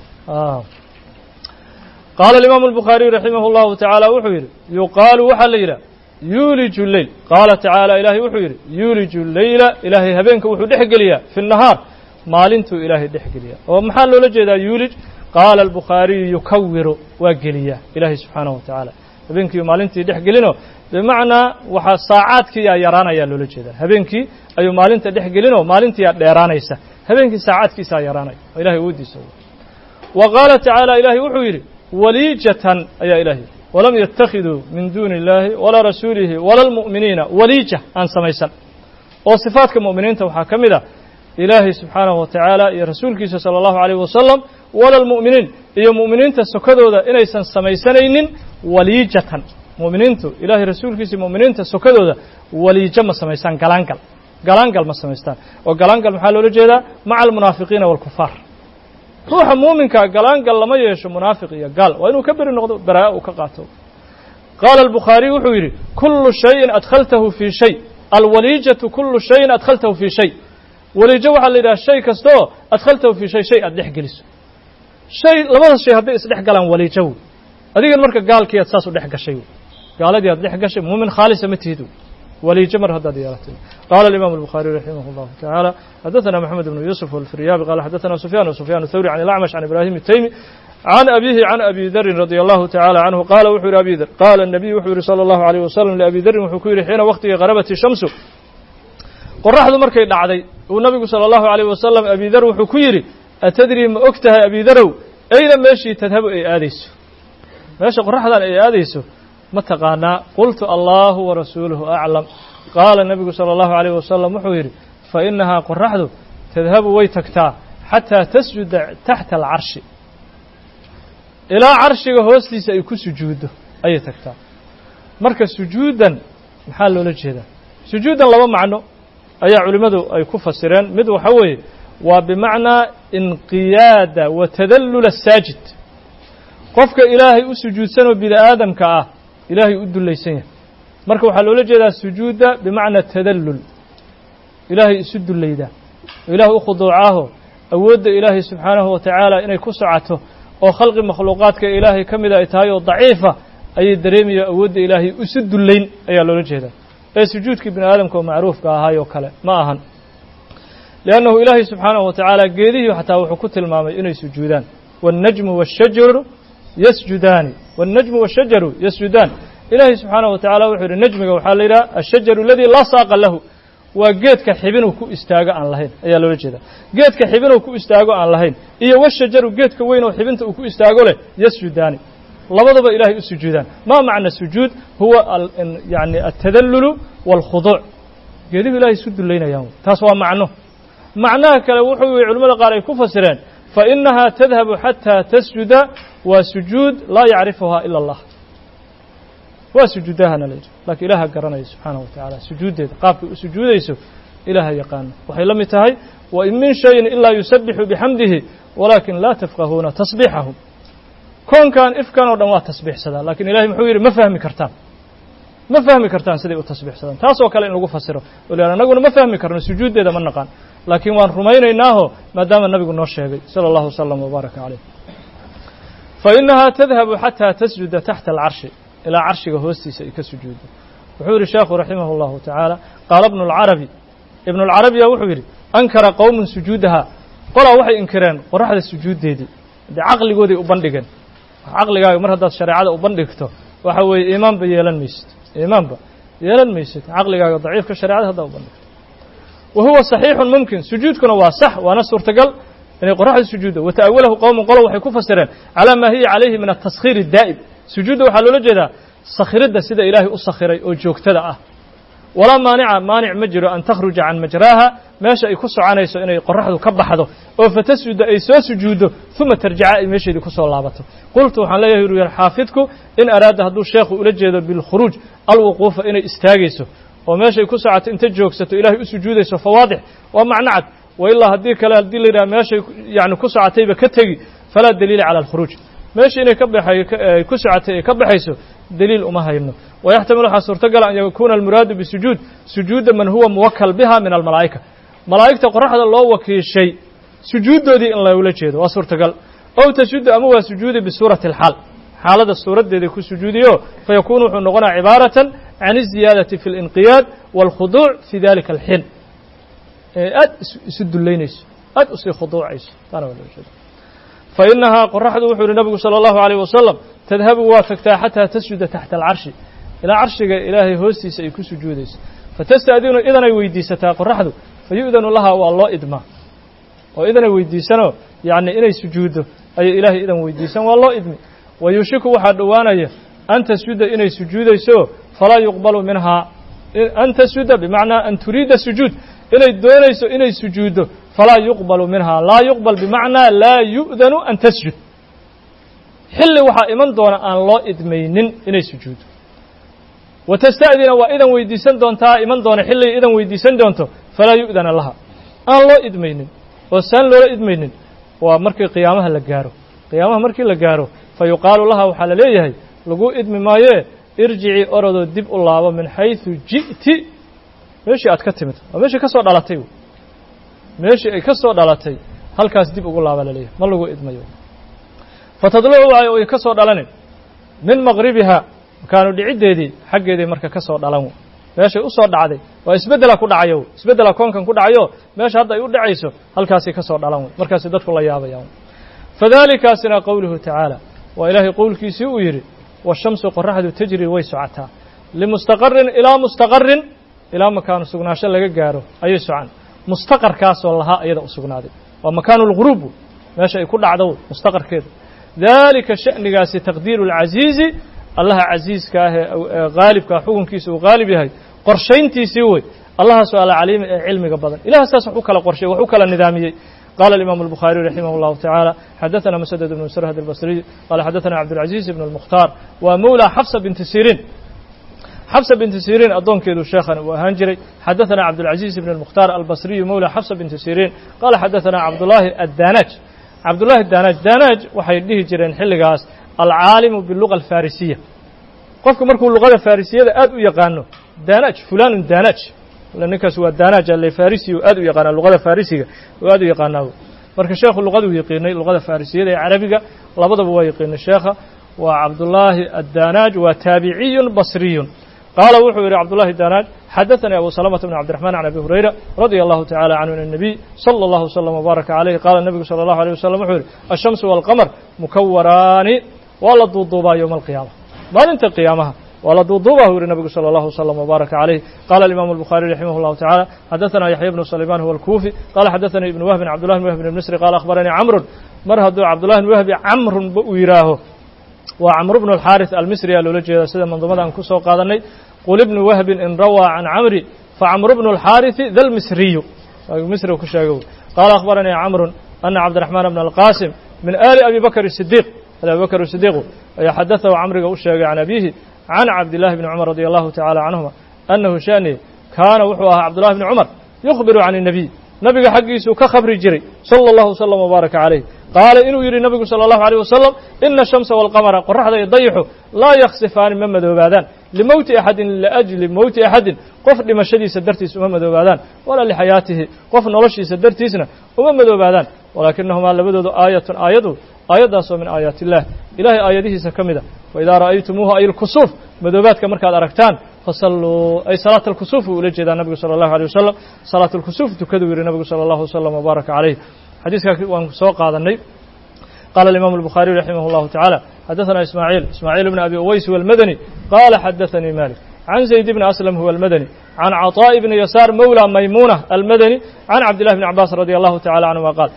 qaala alimaamu الbukhaariyu raximah اllahu taعala wuxuu yidhi yuqaalu waxaa la yidhah yuuliju leyl qaala tacaala ilaahay wuxuu yidhi yuuliju leyla ilaahay habeenka wuxuu dhex geliyaa fi الnahaar maalintuu ilaahay dhex geliyaa oo maxaa loola jeedaa yuulij qaala albukhaariyu yukawiru waa geliyaa ilaahay subxaanahu wa tacaala habeenkii maalintii dhex gelinoo bimacnaa waxaa saacaadkiiyaa yaraanayaa loola jeedaa habeenkii ayuu maalinta dhex gelinoo maalintiiyaa dheeraanaysa habeenkii saacaadkiisaa yaraanaya oo ilahay uwadiisa wa qaala tacaala ilaahay wuxuu yidhi waliijatan ayaa ilahay yidhi walam yattakhiduu min duuni illaahi walaa rasuulihi wala almu'miniina waliija aan samaysan oo sifaadka mu'miniinta waxaa ka mid a ilaahay subxaanahu wa tacaala iyo rasuulkiisa sala allahu alayh wasalam wala almu'miniin iyo mu'miniinta sokadooda inaysan samaysanaynin waliijatan mu'miniintu ilaahay rasuulkiisa iyo mu'miniinta sokadooda waliijo ma samaystaan galaangal galaangal ma samaystaan oo galaangal maxaa loola jeedaa maca almunaafiqiina waalkufaar ruuxa muuminkaa galaangal lama yeesho munaafiq iyo gaal waa inuu ka beri noqdo baraa uu ka qaato qaala albukhaariy wuxuu yidhi kullu shayin adkhaltahu fii shay alwaliijatu kullu shayin adkhaltahu fii shay waliijo waxaa la yidhaha shay kastaoo adkhaltahu fii shay shay aad dhex geliso shay labada shay hadday isdhex galaan waliijo wey adigan marka gaalkii aad saas u dhex gashay wey gaaladii aad dhex gashay muumin khaalisa ma tihid wey waliijo mar haddaad yeelatay qaala alimaamu albukhaariy raximah allahu tacaala xadaثana moxamed bnu yuusuf alfiryaabi qala xadaثana sufyaan sufyaan thawri can ilacmash can ibrahim الtaymi can abihi can abi darin radia allahu tacala canhu qaala wuxuu yihi abi dar qaala الnabiy wuxuu yihi salى allahu alayh wasalam liabi darin wuxuu ku yidhi xiina waktigii qarabati shamsu qoraxdu markay dhacday uu nabigu salى allahu alayh wasalam abi dar wuxuu ku yidhi atadrii ma og tahay abi darow ayna meeshii tadhabu ay aadayso meesha qoraxdan ay aadayso ma taqaanaa qultu allahu warasuuluhu aclam qaala nebigu salى allahu alayh wasalam wuxuu yidhi fa inahaa qoraxdu tadhabu way tagtaa xataa tasjuda taxta alcarshi ilaa carshiga hoostiisa ay ku sujuuddo ayay tagtaa marka sujuuddan maxaa loola jeedaa sujuuddan laba macno ayaa culimmadu ay ku fasireen mid waxa weeye waa bimacnaa inqiyaada wa tadallula asaajid qofka ilaahay u sujuudsanoo bini aadamka ah ilaahay u dullaysan yahay marka waxaa loola jeedaa sujuudda bimacna tadallul ilaahay isu dullaydaa oo ilaah u khuduucaaho awoodda ilaahay subxaanahu wa tacaala inay ku socoto oo khalqi makhluuqaadka ilaahay ka mida ay tahay oo daciifa ayay dareemaya awoodda ilaahay isu dullayn ayaa loola jeedaa ee sujuudkii bini aadamka oo macruufka ahaayoo kale ma ahan liannahu ilaahay subxaanahu wa tacaala geedihii xataa wuxuu ku tilmaamay inay sujuudaan waannajmu waashajaru yasjudaani waannajmu waashajaru yasjudaan ilaahay subxaanahu wa tacala wuxuu yidhi najmiga waxaa la yidhaha ashajaru aladii laa saaqa lahu waa geedka xibinuu ku istaago aan lahayn ayaa loola jeedaa geedka xibinuu ku istaago aan lahayn iyo washajaru geedka weyn oo xibinta uu ku istaago leh yasjudaani labadaba ilahay u sujuudaan ma macna sujuud huwa yani altadallulu waalkhuduuc geedihu ilahay isu dullaynayaan taas waa macno macnaha kale wuxuu yihi culimmada qaar ay ku fasireen fainaha tadhabu xataa tasjuda waa sujuud laa yacrifuha ila allah waa sujuudahana la yidhi lakiin ilaaha garanaya subxaanahu wa tacaala sujuuddeeda qaabkay u sujuudayso ilaaha yaqaano waxay la mid tahay wain min shayin ilaa yusabixu bixamdihi walaakin laa tafqahuuna tasbiixahum koonkan ifkan oo dhan waa tasbiixsadaan lakin ilahay muxuu yidhi ma fahmi kartaan ma fahmi kartaan siday u tasbiixsadaan taasoo kale in lagu fasiro o l annaguna ma fahmi karno sujuuddeeda ma naqaan laakiin waan rumaynaynaaho maadaama nabigu noo sheegay sala allahu wasalam wbaaraka caleyh fainaha tadhabu xataa tasjuda taxta alcarshi ilaa carshiga hoostiisa ay ka sujuuddo wuxuu yidhi sheekhu raximah اllahu tacaala qaala ibnu اlcarabi ibnu اlcarabiya wuxuu yidhi ankara qowmun sujuudaha qolaa waxay inkireen qoraxda sujuuddeedii dee caqligooday u bandhigeen caqligaaga mar haddaad shareecada u bandhigto waxa weeye iimaanba yeelan maysid iimaanba yeelan maysid caqligaaga daciifka sharecada haddaa u bandhigto wa huwa صaxiixun mumkin sujuudkuna waa sax waana suurtagal inay qoraxda sujuuddo wata'awalahu qowmun qolo waxay ku fasireen calaa maa hiya calayhi min ataskhiir الdaa'im sujuudda waxaa loola jeedaa sakhiridda sida ilaahay u sakhiray oo joogtada ah walaa maanica maanic ma jiro an takhruja can majraaha meesha ay ku soconayso inay qoraxdu ka baxdo oo fatasjuda ay soo sujuuddo uma tarjica ay meesheedii ku soo laabato qultu waxaan leeyahay uru yar xaafidku in araada hadduu sheekhu ula jeedo bilkhuruuj alwuquufa inay istaagayso oo meeshay ku socoto inta joogsato ilaahay u sujuudayso fawaadix waa macno cad wa ilaa haddii kale haddii la yidhaha meeshay yani ku socotayba ka tegi falaa daliila cala alkhuruuj meesha inay ka baxay ku socotay ay ka baxayso daliil uma hayno wayaxtamil waxaa suurtagala an yakuuna almuraadu bisujuud sujuuda man huwa muwakal biha min almalaa'ika malaa'igta qoraxda loo wakiishay sujuuddoodii in loola jeedo waa suurtagal ow tasjudu ama waa sujuudi bisuurati alxaal xaalada suuraddeeda ku sujuudiyo fayakuunu wuxuu noqonaya cibaaratan can iziyaadati fi اlinqiyaad wاlkhuduuc fi dalika alxin aad isu dullaynayso aad usii khuduucayso taana waa loola jeeda fainahaa qoraxdu wuxuu yihi nabigu salى اllahu عalيه wasalam tadhabu waa tagtaa xataa tasjuda taxta alcarshi ilaa carshiga ilaahay hoostiisa ay ku sujuudayso fatasta'dinu idanay weydiisataa qoraxdu fayu'danu lahaa waa loo idmaa oo idanay weydiisanoo yani inay sujuuddo ayay ilaahay idan weydiisan waa loo idmi wa yuushiku waxaa dhowaanaya an tasjuda inay sujuudayso falaa yuqbalu minhaa an tasjuda bimacnaa an turiida sujuud inay doonayso inay sujuuddo falaa yuqbalu minhaa laa yuqbal bimacnaa laa yu'danu an tasjud xilli waxaa iman doona aan loo idmaynin inay sujuuddo wa tasta'dina waa idan weydiisan doontaa iman doona xilliay idan weydiisan doonto falaa yu'dana laha aan loo idmaynin oo saan loola idmaynin waa markii qiyaamaha la gaaro qiyaamaha markii la gaaro fa yuqaalu laha waxaa la leeyahay lagu idmi maayee irjicii orodoo dib u laabo min xayثu ji'ti meeshii aad ka timid waa meeshii ka soo dhalatay meeshii ay ka soo dhalatay halkaas dib ugu laaba la leeyahay ma lagu idmayo fatadlucu waayo ay ka soo dhalanin min maqribiha makaanu dhiciddeedii xaggeeday marka ka soo dhalan meeshay u soo dhacday waa isbeddela ku dhacayo isbeddela koonkan ku dhacayo meesha hadda ay u dhacayso halkaasay ka soo dhalan wey markaasay dadku la yaabayaan fadalikaasina qowluhu tacaala waa ilaahay qowlkiisii uu yidhi washamsu qoraxdu tajri way socotaa limustaqarin ilaa mustaqarin ilaa makaanu sugnaansho laga gaaro ayay socan mustaqarkaasoo lahaa iyada u sugnaaday waa makaanu lghuruub meesha ay ku dhacdo mustaqarkeeda dalika sha'nigaasi taqdiiru اlcasiizi allaha casiiska ah ee haalibkaa xukunkiisa uu haalib yahay qorshayntiisii wey allahaasoo alcaliimi ee cilmiga badan ilaha saas wax u kala qorshay wax u kala nidaamiyey قال الإمام البخاري رحمه الله تعالى حدثنا مسدد بن سرهد البصري قال حدثنا عبد العزيز بن المختار ومولى حفصة بنت سيرين حفصة بنت سيرين أظن كيدو شيخا وهنجري حدثنا عبد العزيز بن المختار البصري مولى حفصة بنت سيرين قال حدثنا عبد الله الدانج عبد الله الدانج دانج waxay dhihi jireen xilligaas العاalم باللغة الفارسية qofku markuu luqada فارسiyada aad u yaqaano danaj fulan danaj ninkaas waa daanaaj alle farisi oo aad u yaqaanaa luqada farisiga oo aad u yaqaanaa marka sheekhu luqaduu yaqiinay luqada farisiyada ee carabiga labadaba waa yaqiinay sheekha waa cabdullaahi addaanaaj waa taabiciyun basriyun qaala wuxuu yidhi cabdullahi daanaaj xadaثanii abu salamata bn cabdiraxman can abi hurayra radia allahu tacala canhu an الnabiy salى اllahu wslm wbaaraka calayh qaala nebigu salى اllahu alيه wasalam wuxuu yidhi ashamsu wاlqamar mukawaraani waa la duuduubaa yowma alqiyaama maalinta qiyaamaha waa la duuduubah u yihi nabigu salى اllahu wslm wbaaraka calayh qala alimaamu الbukhariي raximah اllahu tacala xadaثana yaxya bnu sulayman huwa alkuufi qala xadaثanii ibnu wahbin cabdullahi bn wahbin ibn misri qala akhbaranii camrun mar hadduu cabdullahi bn wahbi camrun ba uu yidhaaho waa camru bnu alxaariث almisri aa loola jeeda sida manduumada aan ku soo qaadanay qul ibnu wahbin in rawaa can camri facamru bnu alxaariثi dalmisriyu misri ku sheegay qaala akhbaranii camrun ana cabdiraxmaan bna alqaasim min ali abi bakr sidiiq ali abi bakr sidiiqu ayaa xadaثahu camriga u sheegay can abihi can cabdillahi bni cumar radi allahu tacala canhuma annahu shani kaana wuxuu ahaa cabdullahi bni cumar yukhbiru can الnabiy nabiga xaggiisuu ka khabri jiray salى اllahu wslm wbaaraka calayh qaala inuu yidhi nabigu salى اllahu alيyh wasalam ina الshamsa wاlqamara qoraxda iyo dayixu laa yaksifaani ma madoobaadaan limowti axadin liajli mowti axadin qof dhimashadiisa dartiis uma madoobaadaan walaa lixayaatihi qof noloshiisa dartiisna uma madoobaadaan walaakinahumaa labadoodu aayatun aayadu aayaddaasoo min aayaati illah ilahay aayadihiisa ka mida waidaa ra'aytumuuhu ay lkusuuf madoobaadka markaad aragtaan fasalluu ay salaat alkusuuf uu ula jeedaa nabigu sala allahu alيh wasalam salaat alkusuuf tukaduu yihi nabigu sala allahu wasalam wbaaraka calayh xadiiskaa waan soo qaadanay qala alimaamu الbukhariي raximah اllahu taعalى xadaثana ismaaعiil ismaaعiil bn abi uways huwa اlmadani qala xadaثanii malik can zayd bni aslam huwa اlmadani can caطaaءi bni yasaar mawlى maymuna almadani can cabdillahi bni cabaas radi allahu tacala canهuma qaal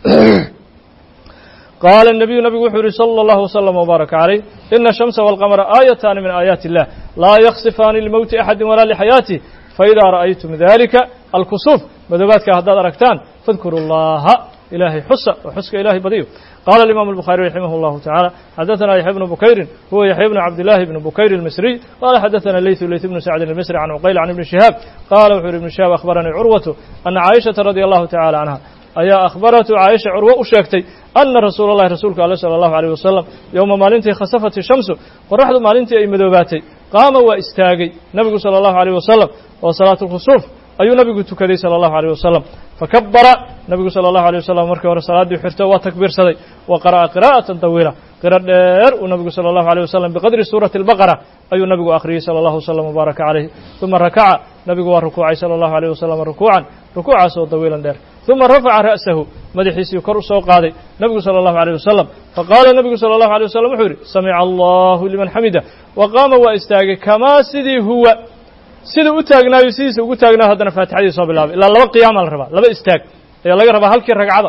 qaala الnabiyu nabigu wuxuu yihi salى اllahu wslm wbaaraka calayh ina الshamsa wاlqamra aayataani min aayaati اllah laa yaksifaani limowti axadi walaa lixayaatih faidaa ra'aytum dalika alkusuuf madoobaadka haddaad aragtaan fadkuru اllaha ilahay xusa oo xuska ilahay badiyo qala alimam الbukhariي raximah اllahu tacala xadaثana yaxya bnu bukayrin huwa yaxya bnu cabdillahi bni bukayr اlmisriy qala xadaثana leytu leyt bnu sacdin اlmisri can cuqayl can ibni shihaab qala wuxuu yhi ibnu shihaab akhbaranii curwatu ana caaishaةa radi allahu tacala canha ayaa akhbaratu caaisha curwo u sheegtay ana rasuula اllahi rasuulka ale salى اllahu alيyh wasalam yowma maalintii khasafat shamsu qoraxdu maalintii ay madoobaatay qaama waa istaagay nabigu salى اllahu alيyh wasalam oo salaat اlkhusuuf ayuu nabigu tukaday salى اllahu alيyh wasalam fakabara nabigu salى اllahu alيyh wasalam markii hore salaaddii xirto waa takbiirsaday wa qara'a qira'atan tawiila qiro dheer uu nabigu salى اllahu alيyh wasalam biqadri suurati اlbaqara ayuu nabigu akhriyey salى اllahu wslam wbaaraka calayh uma rakaca nabigu waa rukuucay salى اllahu alيyh wasalam rukuucan rukuucaas oo dawiilan dheer uma rafaca ra'sahu madaxiisii kor u soo qaaday nabigu salى اllahu alيyh wasalam faqaala nabigu salى اllahu alيyh wasalam wuxuu yidhi samica allahu liman xamida wa qaama waa istaagay kamaa sidii huwa siduu u taagnaayo sidiisa ugu taagnaayo haddana faatixadii soo bilaabay ilaa laba qiyaama la rabaa laba istaag ayaa laga rabaa halkii ragcada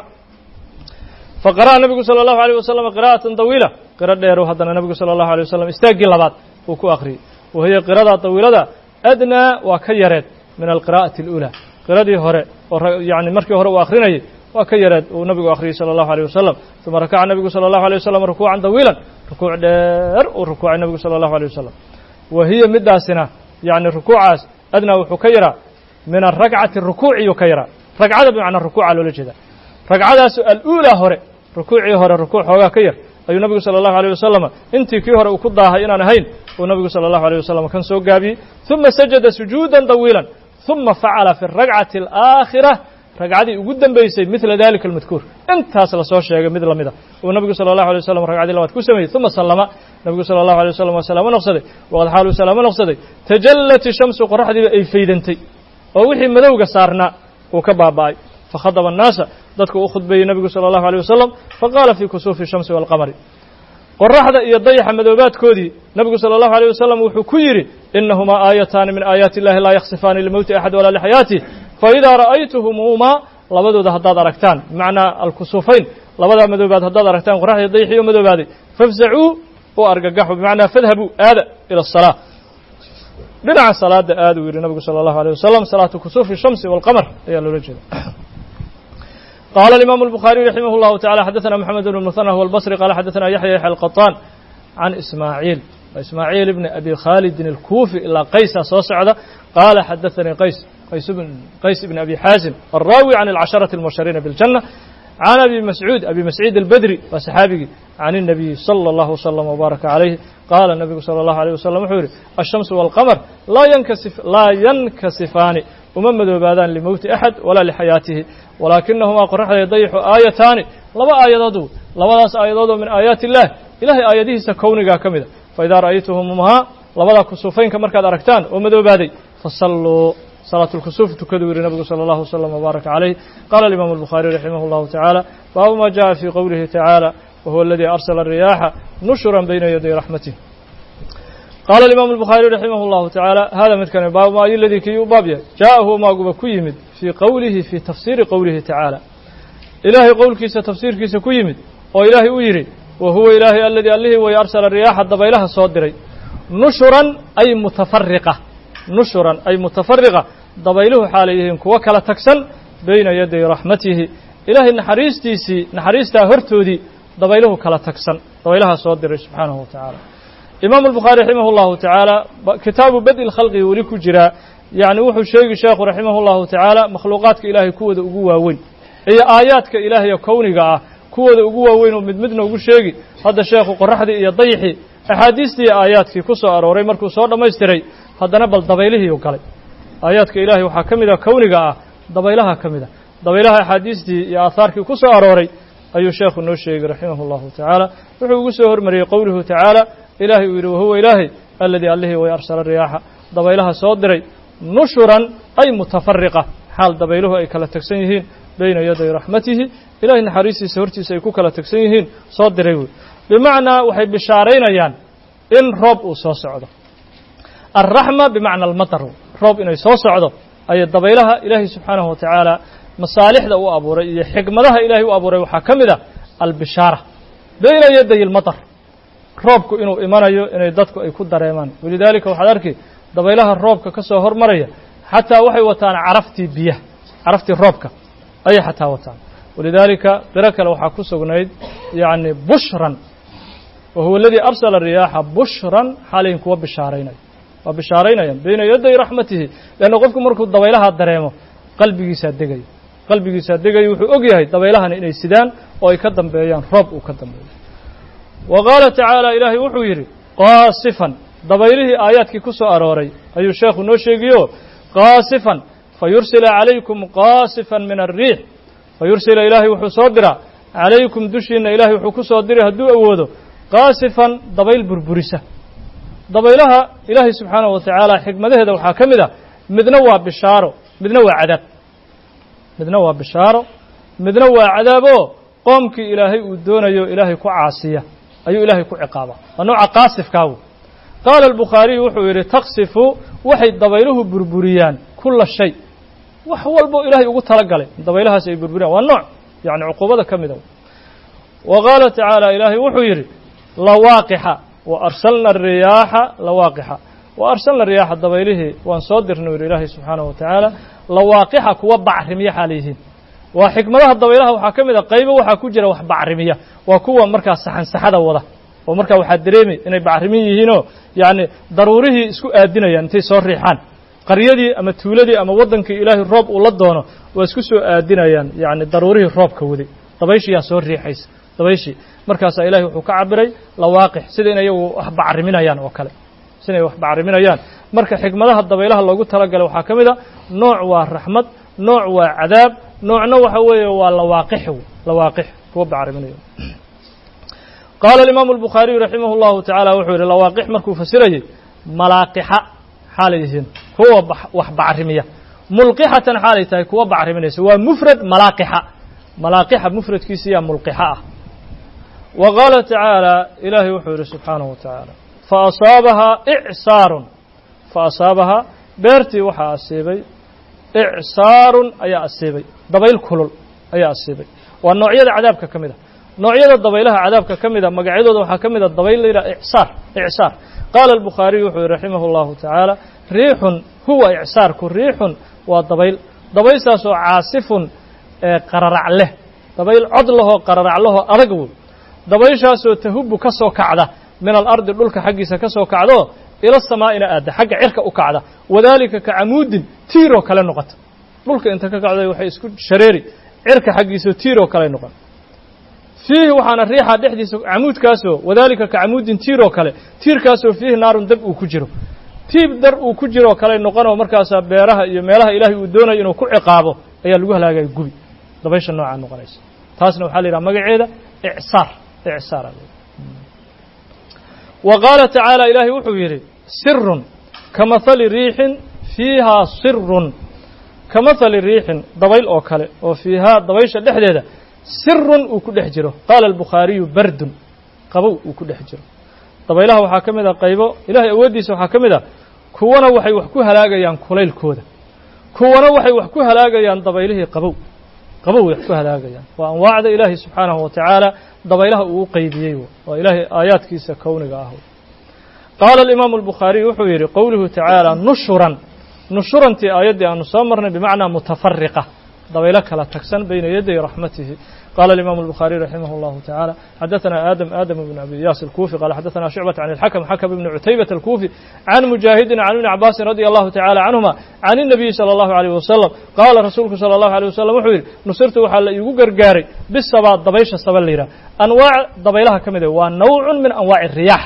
faqara'a nabigu salى اllahu alيyh wasalam qira'atan dawiila qiro dheeru haddana nabigu salى اllahu alيyh wasalam istaaggii labaad uu ku akhriyey wahiya qirada dawiilada adnaa waa ka yareed min alqira'ati اlأulى qiradii hore oo yani markii hore uu akrinayay waa ka yareed uu nabigu akhriyey salى اllahu alيyh wasalam uma rakaca nabigu salى اllahu alيyh wasalam rukuucan dawiilan rukuuc dheer uu rukuucay nabigu salى اllahu alيyh wasalam wa hiya midaasina yani rukuucaas adnaa wuxuu ka yaraa min arakcati rukuuciyuu ka yaraa ragcada bimacnaa rukuuca loola jeeda ragcadaasu alأuulaa hore rukuucii hore rukuuc xoogaa ka yar ayuu nabigu salى اllahu alيyh wasalam intii kii hore uu ku daahay inaan ahayn uu nabigu salى اllahu alيyh wasalam kan soo gaabiyey ثuma sajada sujuuda طawiila ثuma facala fi الragcati الآakhirة ragcadii ugu dambeysay midla dalika اlmadkuur intaas lasoo sheegay mid lamida uu nabigu salى اllahu alيyh wasalam ragcadii labaad ku sameeyey ثuma salama nabigu salى اllahu alيyh wasalam waa salaamo noqsaday waqad xaaluu salaamo noqsaday tajallat ishamsu qoraxdiiba ay faydantay oo wixii madowga saarnaa uu ka baaba'ay fakhadaba الnaasa dadku u khudbeeyey nabigu salى اllahu alيyh wasalam faqaala fii kusuufi الshamsi wاlqamari qoraxda iyo dayaxa madoobaadkoodii nabigu salى اllahu alيyh wasalam wuxuu ku yidhi inahumaa aayataani min aayaati illahi laa yaksifaani limowti axad walaa lixayaatih faidaa ra'aytumuumaa labadooda haddaad aragtaan bimacnaa alkusuufayn labadaa madoobaad haddaad aragtaan qoraxdii dayaxii oo madoobaaday fafzacuu u argagaxu bimacnaa fadhabuu aada ila الsalaa dhinaca salaada aad uu yidhi nabigu salى اllahu alيyh wasalam salaatu kusuufi الshamsi wاlqamar ayaa loola jeeda قال الإمام البخاري رحمه الله تعالى حدثنا محمد بن المثنى هو البصري قال حدثنا يحيى يحيى القطان عن إسماعيل إسماعيل بن أبي خالد الكوفي إلى قيس صوصعد قال حدثني قيس قيس بن قيس بن أبي حازم الراوي عن العشرة المبشرين بالجنة عن أبي مسعود أبي مسعود البدري وصحابي عن النبي صلى الله وسلم وبارك عليه قال النبي صلى الله عليه وسلم وحوري الشمس والقمر لا ينكسف لا ينكسفان uma madoobaadaan limowti axad walaa lixayaatihi walaakinahumaa qoraxday dayixu aayataani laba aayadood labadaas aayadood oo min aayaati illaah ilahay aayadihiisa kownigaa ka mida faidaa ra'aytumumaa labada kusuufaynka markaad aragtaan oo madoobaaday fasalluu salaatu lkusuuf tukaduu yihi nabigu sala allahu wasalam wbaaraka calayh qaala alimaamu albukhaariy raximah allahu tacaala baabu ma jaءa fii qowlihi tacaala wahuwa aladii arsala الriyaaxa nushuran bayna yaday raxmatih qaala alimaamu albukhaariy raximah allahu tacaala hada midkani baabu ma ayu ladii kii u baab yahay jaaءahu maaguba ku yimid fii qowlihi fii tafsiiri qowlihi tacaala ilaahay qowlkiisa tafsiirkiisa ku yimid oo ilaahay u yidhi wa huwa ilaahay aladii allihii way arsala riyaaxa dabaylaha soo diray nushuran ay mutafariqa nushuran ay mutafariqa dabayluhu xaalay yihiin kuwo kala tagsan bayna yaday raxmatihi ilaahay naxariistiisii naxariistaa hortoodii dabayluhu kala tagsan dabaylaha soo diray subxaanahu wa tacaala imaamu albukhaari raximah allahu tacaala kitaabu badi lkhalqi weli ku jiraa yacni wuxuu sheegi sheekhu raximah allahu tacaala makhluuqaadka ilaahay kuwooda ugu waaweyn iyo aayaadka ilaahayo kowniga ah kuwooda ugu waaweyn oo mid midna ugu sheegi hadda sheekhu qoraxdii iyo dayixii axaadiistii aayaadkii ku soo arooray markuu soo dhammaystiray haddana bal dabaylihiiu galay aayaadka ilaahay waxaa ka mid a kowniga ah dabaylaha ka mid a dabaylaha axaadiistii iyo aahaarkii ku soo arooray ayuu sheekhu noo sheegay raximah allahu tacaala wuxuu ugu soo hormariyey qowluhu tacaala ilaahay uu yidhi wahuwa ilaahay aladii allihii way arsala riyaaxa dabaylaha soo diray nushuran ay mutafariqa xaal dabayluhu ay kala tagsan yihiin bayna yaday raxmatihi ilahay naxariistiisa hortiisa ay ku kala tagsan yihiin soo diray wey bimacnaa waxay bishaaraynayaan in roob uu soo socdo alraxma bimacna almatar roob inay soo socdo ayay dabaylaha ilaahay subxaanahu wa tacaala masaalixda u abuuray iyo xikmadaha ilaahay u abuuray waxaa ka mid a albishaara bayna yaday almatar roobku inuu imanayo inay dadku ay ku dareemaan walidaalika waxaad arki dabaylaha roobka ka soo hormaraya xataa waxay wataan caraftii biyaha caraftii roobka ayay xataa wataan walidaalika qiro kale waxaa ku sugnayd yacni bushran wa huwa aladii arsala riyaaxa bushran xaalayin kuwa bishaaraynaya waa bishaaraynayaan bayna yaday raxmatihi leanna qofku markuu dabaylaha dareemo qalbigiisaa degaya qalbigiisaa degaya wuxuu og yahay dabaylahani inay sidaan oo ay ka dambeeyaan roob uu ka dambeeyo wa qaala tacaala ilaahay wuxuu yidhi qaasifan dabaylihii aayaadkii ku soo arooray ayuu sheekhu noo sheegiyo qaasifan fa yursila calaykum qaasifan min alriix fa yursila ilaahay wuxuu soo diraa calaykum dushiinna ilaahay wuxuu ku soo diray hadduu awoodo qaasifan dabayl burburisa dabaylaha ilaahay subxaanahu wa tacaala xikmadaheeda waxaa ka mid ah midna waa bishaaro midna waa cadaab midna waa bishaaro midna waa cadaaboo qoomkii ilaahay uu doonayo ilaahay ku caasiya ayuu ilaahay ku ciqaabaa waa nooca qaasifkaagu qaala albukhaariyu wuxuu yidhi taqsifu waxay dabayluhu burburiyaan kulla shay wax walbo ilaahay ugu tala galay dabaylahaas ay burburiyaan waa nooc yacni cuquubada ka mida wa qaala tacaala ilaahay wuxuu yidhi lawaaqixa wa arsalna ariyaaxa lawaaqixa wa arsalna riyaaxa dabaylihii waan soo dirnay yidhi ilaahay subxaanahu wa tacaala lawaaqixa kuwa bacrimiya xaala yihiin waa xikmadaha dabaylaha waxaa ka mid a qaybo waxaa ku jira wax bacrimiya waa kuwa markaa saxansaxada wada oo markaa waxaa dareemay inay bacrimin yihiinoo yacni daruurihii isku aadinayaan intay soo riixaan qaryadii ama tuuladii ama waddankii ilaahay roob uu la doono waa isku soo aadinayaan yacni daruurihii roobka waday dabayshiyaa soo riixaysa dabayshii markaasaa ilahay wuxuu ka cabiray lawaaqix sida in iyagu wax bacriminayaan oo kale sida inay wax bacriminayaan marka xikmadaha dabaylaha loogu talagalay waxaa ka mid a nooc waa raxmad nooc waa cadaab noocna waxa weeye waa lawaaqix lawaaqix kuwa bacriminayo qaala alimaamu albukhaariyu raximah اllahu tacaala wuxuu yidhi lawaaqix markuu fasirayey malaaqixa xaalay yihiin kuwa wax bacrimiya mulqixatan xaalay tahay kuwa bacriminaysa waa mufrad malaaqixa malaaqixa mufradkiisa yaa mulqixa ah wa qaala tacaala ilaahay wuxuu yidhi subxaanahu wa tacaala faasaabahaa icsaarun faasaabahaa beertii waxaa asiibay icsaarun ayaa asiibay dabayl kulul ayaa asiibay waa noocyada cadaabka ka mid a noocyada dabaylaha cadaabka ka mida magacyadooda waxaa ka mid a dabayl la yidhaha icsaar icsaar qaala albukhaariyu wuxuu yihi raximah اllahu tacaala riixun huwa icsaarku riixun waa dabayl dabayshaasoo caasifun ee qararac leh dabayl cod lahoo qararac lahoo adag wey dabayshaasoo tahubu ka soo kacda min alardi dhulka xaggiisa ka soo kacdo ila samaa'ina aadda xagga cirka u kacda wadaalika ka camuudin tiiroo kale noqota dhulka inta ka kacday waxay isku shareeri cirka xaggiisao tiiroo kale noqon fiihi waxaana riixa dhexdiisa camuudkaasoo wadaalika ka camuudin tiiroo kale tiirkaasoo fiihi naarun dab uu ku jiro tiib dar uu ku jiro oo kale noqonoo markaasaa beeraha iyo meelaha ilaahay uu doonayo inuu ku ciqaabo ayaa lagu halaagaya gubi dabaysha noocaa noqonaysa taasna waxaa la yidhaha magaceeda icsaar icsaar wa qaala tacaala ilaahay wuxuu yidhi sirun ka mahali riixin fiihaa sirun ka mahali riixin dabayl oo kale oo fiihaa dabaysha dhexdeeda sirun uu ku dhex jiro qaala albukhaariyu bardun qabow uu ku dhex jiro dabaylaha waxaa ka mid a qaybo ilahay awooddiisa waxaa ka mid a kuwana waxay wax ku halaagayaan kulaylkooda kuwana waxay wax ku halaagayaan dabaylihii qabow qabow wax ku halaagayaan waa anwaacda ilaahay subxaanahu wa tacaala dabaylaha uu u qeybiyey waa ilaahay aayaadkiisa kowniga ah qaala alimaamu albukhaariy wuxuu yidhi qowluhu tacaala nushuran nushurantii aayaddii aanu soo marnay bimacnaa mutafariqa dabaylo kala tagsan bayna yaday raxmatihi qala الإmام البخاري رحimه الله تعالى xdثna آdم آdم بن أبي yاس الكوفي qال xdثna شعبة عن الحكم حكم بن عتيبة الكوفي عن مجاهد عن بن عباس رضي الله تعالى عنهما عن النبي صلى الله عليه وسلم qاla رasuulku صلى الله عليه وسلم wuxuu yidhi nusirtu waxaa la iigu gargaaray bisabا dabaysha saba la yidhah anwaac dabaylaha ka mida waa nawع min anwaaع الرiyاح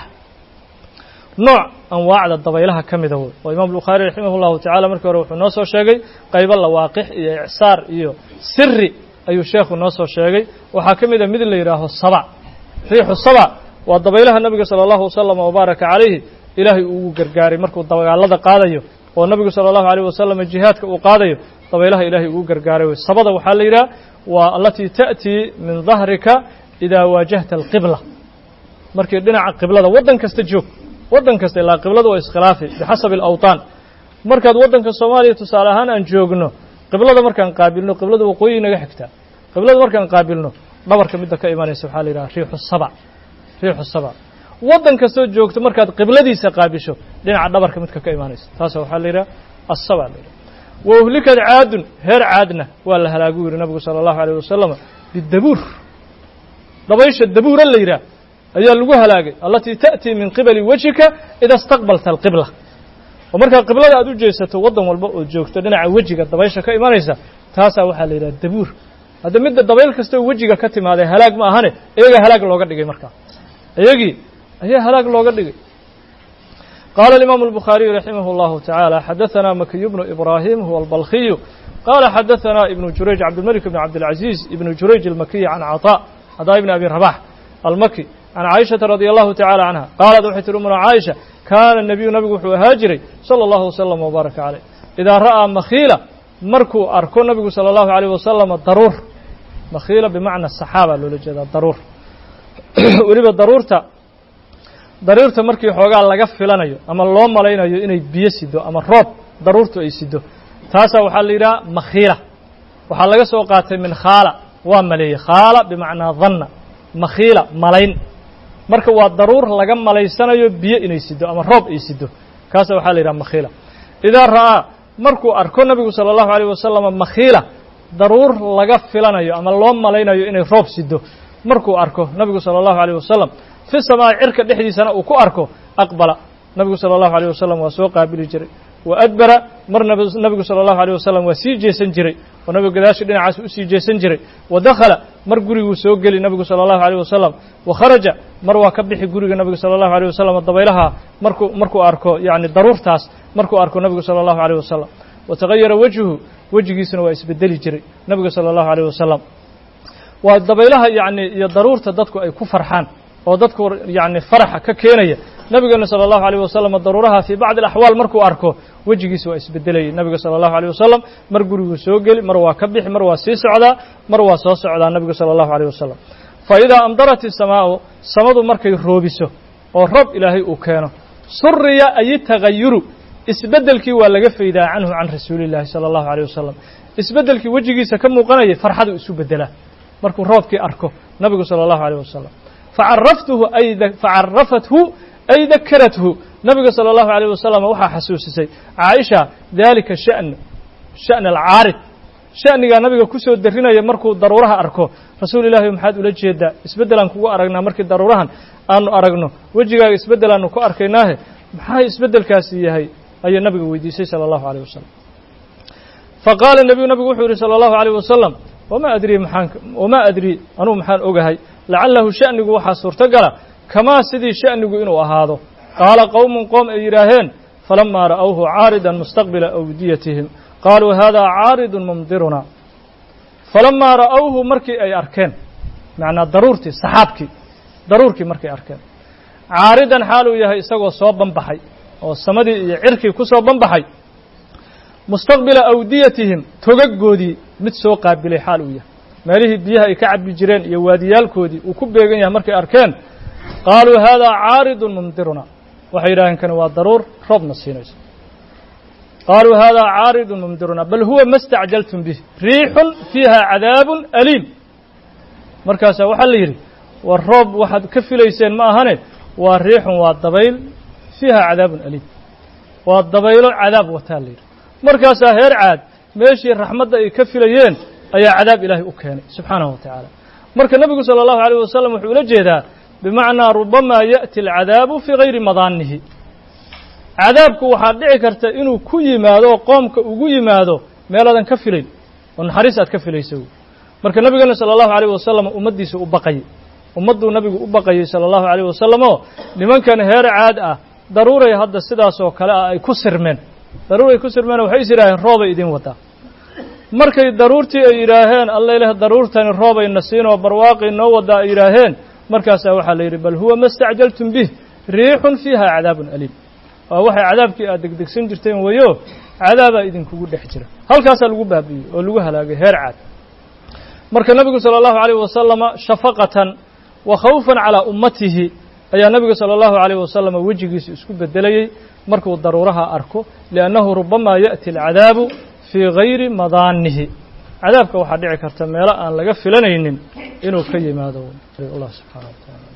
nooع anwaacda dabaylaha ka mida wey oo imam bukhaari raximah اllahu tacala markii hore wuxuu noo soo sheegay qaybo lawaaqix iyo icsaar iyo siri ayuu sheekhu noo soo sheegay waxaa ka mid a mid la yidhaaho saba riixu saba waa dabaylaha nabiga salى اllahu wasalam wabaaraka calayhi ilaahay ugu gargaaray markuu dagaalada qaadayo oo nabigu salى اllahu alيyh wasalam jihaadka uu qaadayo dabaylaha ilaahay ugu gargaaray wey sabada waxaa la yidhaha waa alatii ta'tii min dahrika idaa waajahta alqibla markii dhinaca qiblada waddan kasta joog waddan kasta ilaa qiblada waa iskhilaafi bixasabi alawطaan markaad waddanka soomaaliya tusaale ahaan aan joogno qiblada markaan qaabilno qiblada waqooyi naga xigtaa qiblada markaan qaabilno dhabarka midda ka imanaysa waxaa la yidhaha riixu saba riixu saba waddan kastoo joogto markaad qibladiisa qaabisho dhinaca dhabarka midka ka imaanaysa taasa waxaa la yidhaha assaba la yidhaha wa uhlikad caadun heer caadna waa la halaagu yidhi nabigu sala allahu alayh wasalama bidabuur dabaysha dabuura la yidhaah ayaa lagu halaagay allatii ta'tii min qibali wejhika ida istaqbalta alqibla oo markaa qiblada aad u jeesato waddan walba oo joogto dhinaca wejiga dabaysha ka imanaysa taasaa waxaa la yidhaha dabuur hadda midda dabayl kastoo wejiga ka timaadee halaag ma ahane iyagaa halaag looga dhigay markaa iyagii ayaa halaag looga dhigay qaala alimaamu albukhaariyu raximah اllahu tacaala xadaثana makiyu bnu ibraahim huwa albalkhiyu qaala xadaثana ibnu jurayj cabdilmalik bn cabdilcaziiz ibnu jurayj almakiyi can caطaa cadaa ibni abi rabax almaki can caaishata radi allahu tacala canha qaalad waxay tihi umuna caaisha kaana nebiyu nabigu wuxuu ahaa jiray salى اllahu wasalam wbaaraka caleyh idaa ra'aa makhiila markuu arko nabigu salى اllahu alayh wasalama daruur makhiila bimacna saxaaba loola jeedaa daruur weliba daruurta daruurta markii xoogaa laga filanayo ama loo malaynayo inay biyo sido ama roob daruurtu ay sido taasaa waxaa la yidhaha makhiila waxaa laga soo qaatay min khaala waa maleeyey khaala bimacnaa danna makhiila malayn marka waa daruur laga malaysanayo biyo inay sido ama roob ay sido kaasa waxaa la yidhaha makhiila idaa ra'aa markuu arko nabigu salى اllahu alيyh wasalama makhiila daruur laga filanayo ama loo malaynayo inay roob sido markuu arko nabigu salى اllahu alيyh wasalam fi samaa'i cirka dhexdiisana uu ku arko aqbala nabigu salى اllahu alيyh wasalam waa soo qaabili jiray wa adbara mar nabigu salى اllahu alيyh wasalam waa sii jeesan jiray oo nabigu gadaashii dhinacaas usii jeesan jiray wa dakhala mar guriguu soo geli nabigu salى اllahu alيyh wasalam wa kharaja mar waa ka bixi guriga nabigu salى اllahu alيyh wasalam dabaylaha markuu markuu arko yani daruurtaas markuu arko nabigu salى اllahu alيyh wasalam watagayara wejhu wejigiisuna waa isbedeli jiray nabiga salى اllahu alيyh wasalam waa dabaylaha yani iyo daruurta dadku ay ku farxaan oo dadku yani faraxa ka keenaya nabigeena salى اllahu alيyh wasalam daruuraha fii bacdi alaxwaal markuu arko wejigiisa waa isbedelayay nabiga salى اllahu alيyh wasalam mar guriguu soo geli mar waa ka bixi mar waa sii socdaa mar waa soo socdaa nabigu salى اllahu alيyh wasalam faidaa amdarat isamaau samadu markay roobiso oo roob ilaahay uu keeno suriya ay tagayuru isbeddelkii waa laga faydaa canhu can rasuuli اllahi salى اllahu alيyh wasalam isbeddelkii wejigiisa ka muuqanayay farxadu isu bedelaa markuu roobkii arko nabigu salى اllahu alيyh wasalam facaraftuhu ay facarafathu ay dakarathu nabiga salى اllahu alيyh wasalam waxaa xasuusisay caaisha dalika sha'n sha'n alcaarid sha'nigaa nabiga kusoo darinaya markuu daruuraha arko rasuul ilahi maxaad ula jeedaa isbeddelaan kugu aragnaa markii daruurahan aanu aragno wejigaaga isbeddelaanu ku arkaynaahe maxaa isbeddelkaasi yahay ayay nabiga weydiisay salى اllahu alيyh wasalam faqaala nebiyu nabigu wuxuu yihi salى اllahu alيyh wasalam wama adrii maxaan wamaa adrii anugu maxaan ogahay lacalahu sha'nigu waxaa suurtogala kamaa sidii sha'nigu inuu ahaado qaala qowmun qoom ay yidhaaheen falamaa ra'awhu caaridan mustaqbila awdiyatihim qaaluu hada caaridun mumdiruna falamaa ra'awhu markii ay arkeen macnaa daruurtii saxaabkii daruurkii markay arkeen caaridan xaal uu yahay isagoo soo banbaxay oo samadii iyo cirkii ku soo banbaxay mustaqbila awdiyatihim togagoodii mid soo qaabilay xaal uu yahay meelihii biyaha ay ka cabbi jireen iyo waadiyaalkoodii uu ku beegan yahay markay arkeen qaaluu haadaa caaridun mumdiruna waxay yidhaaheen kani waa daruur roobna siinayso qaaluu haadaa caaridun mumdiruna bal huwa ma stacjaltum bih riixun fiiha cadaabun aliim markaasaa waxaa la yidhi war roob waxaad ka filayseen ma ahane waa riixun waa dabayl fiiha cadaabun aliim waa dabaylo cadaab wataa la yidhi markaasaa heer caad meeshii raxmadda ay ka filayeen ayaa cadaab ilaahay u keenay subxaanahu wa tacaala marka nebigu sala allahu alayh wasalam wuxuu ula jeedaa bimacnaa rubamaa ya'ti alcadaabu fii hayri madaanihi cadaabku waxaad dhici karta inuu ku yimaado qoomka ugu yimaado meeladan ka filayn oo naxariis aad ka filaysa wey marka nebigeena sala allahu alayh wasalam ummaddiisa u baqayay ummadduu nebigu u baqayay sala allahu alayh wasalam oo nimankan heer caad ah daruuray hadda sidaasoo kale ah ay ku sirmeen daruuray ku sirmeen waxay is yidhaaheen roobay idin wadaa markay daruurtii ay yidhaaheen alla ileh daruurtani roobayna siinoo barwaaqii noo wadaa ay yidhaaheen markaasaa waxaa la yidhi bal huwa ma stacjaltum bih riixun fiiha cadaabun aliim waa waxay cadaabkii aad degdegsan jirteen weyo cadaabaa idinkugu dhex jira halkaasaa lagu baabi'iyey oo lagu halaagay heer caad marka nebigu sala allahu alayh wasalama shafaqatan wa khawfan calaa ummatihi ayaa nebigu sala allahu alayh wasalama wejigiisa isku bedelayey markuu daruuraha arko liannahu rubamaa ya'ti alcadaabu fii gayri madaanihi cadaabka waxaa dhici karta meelo aan laga filanaynin inuu ka yimaado allah subxaana wa taala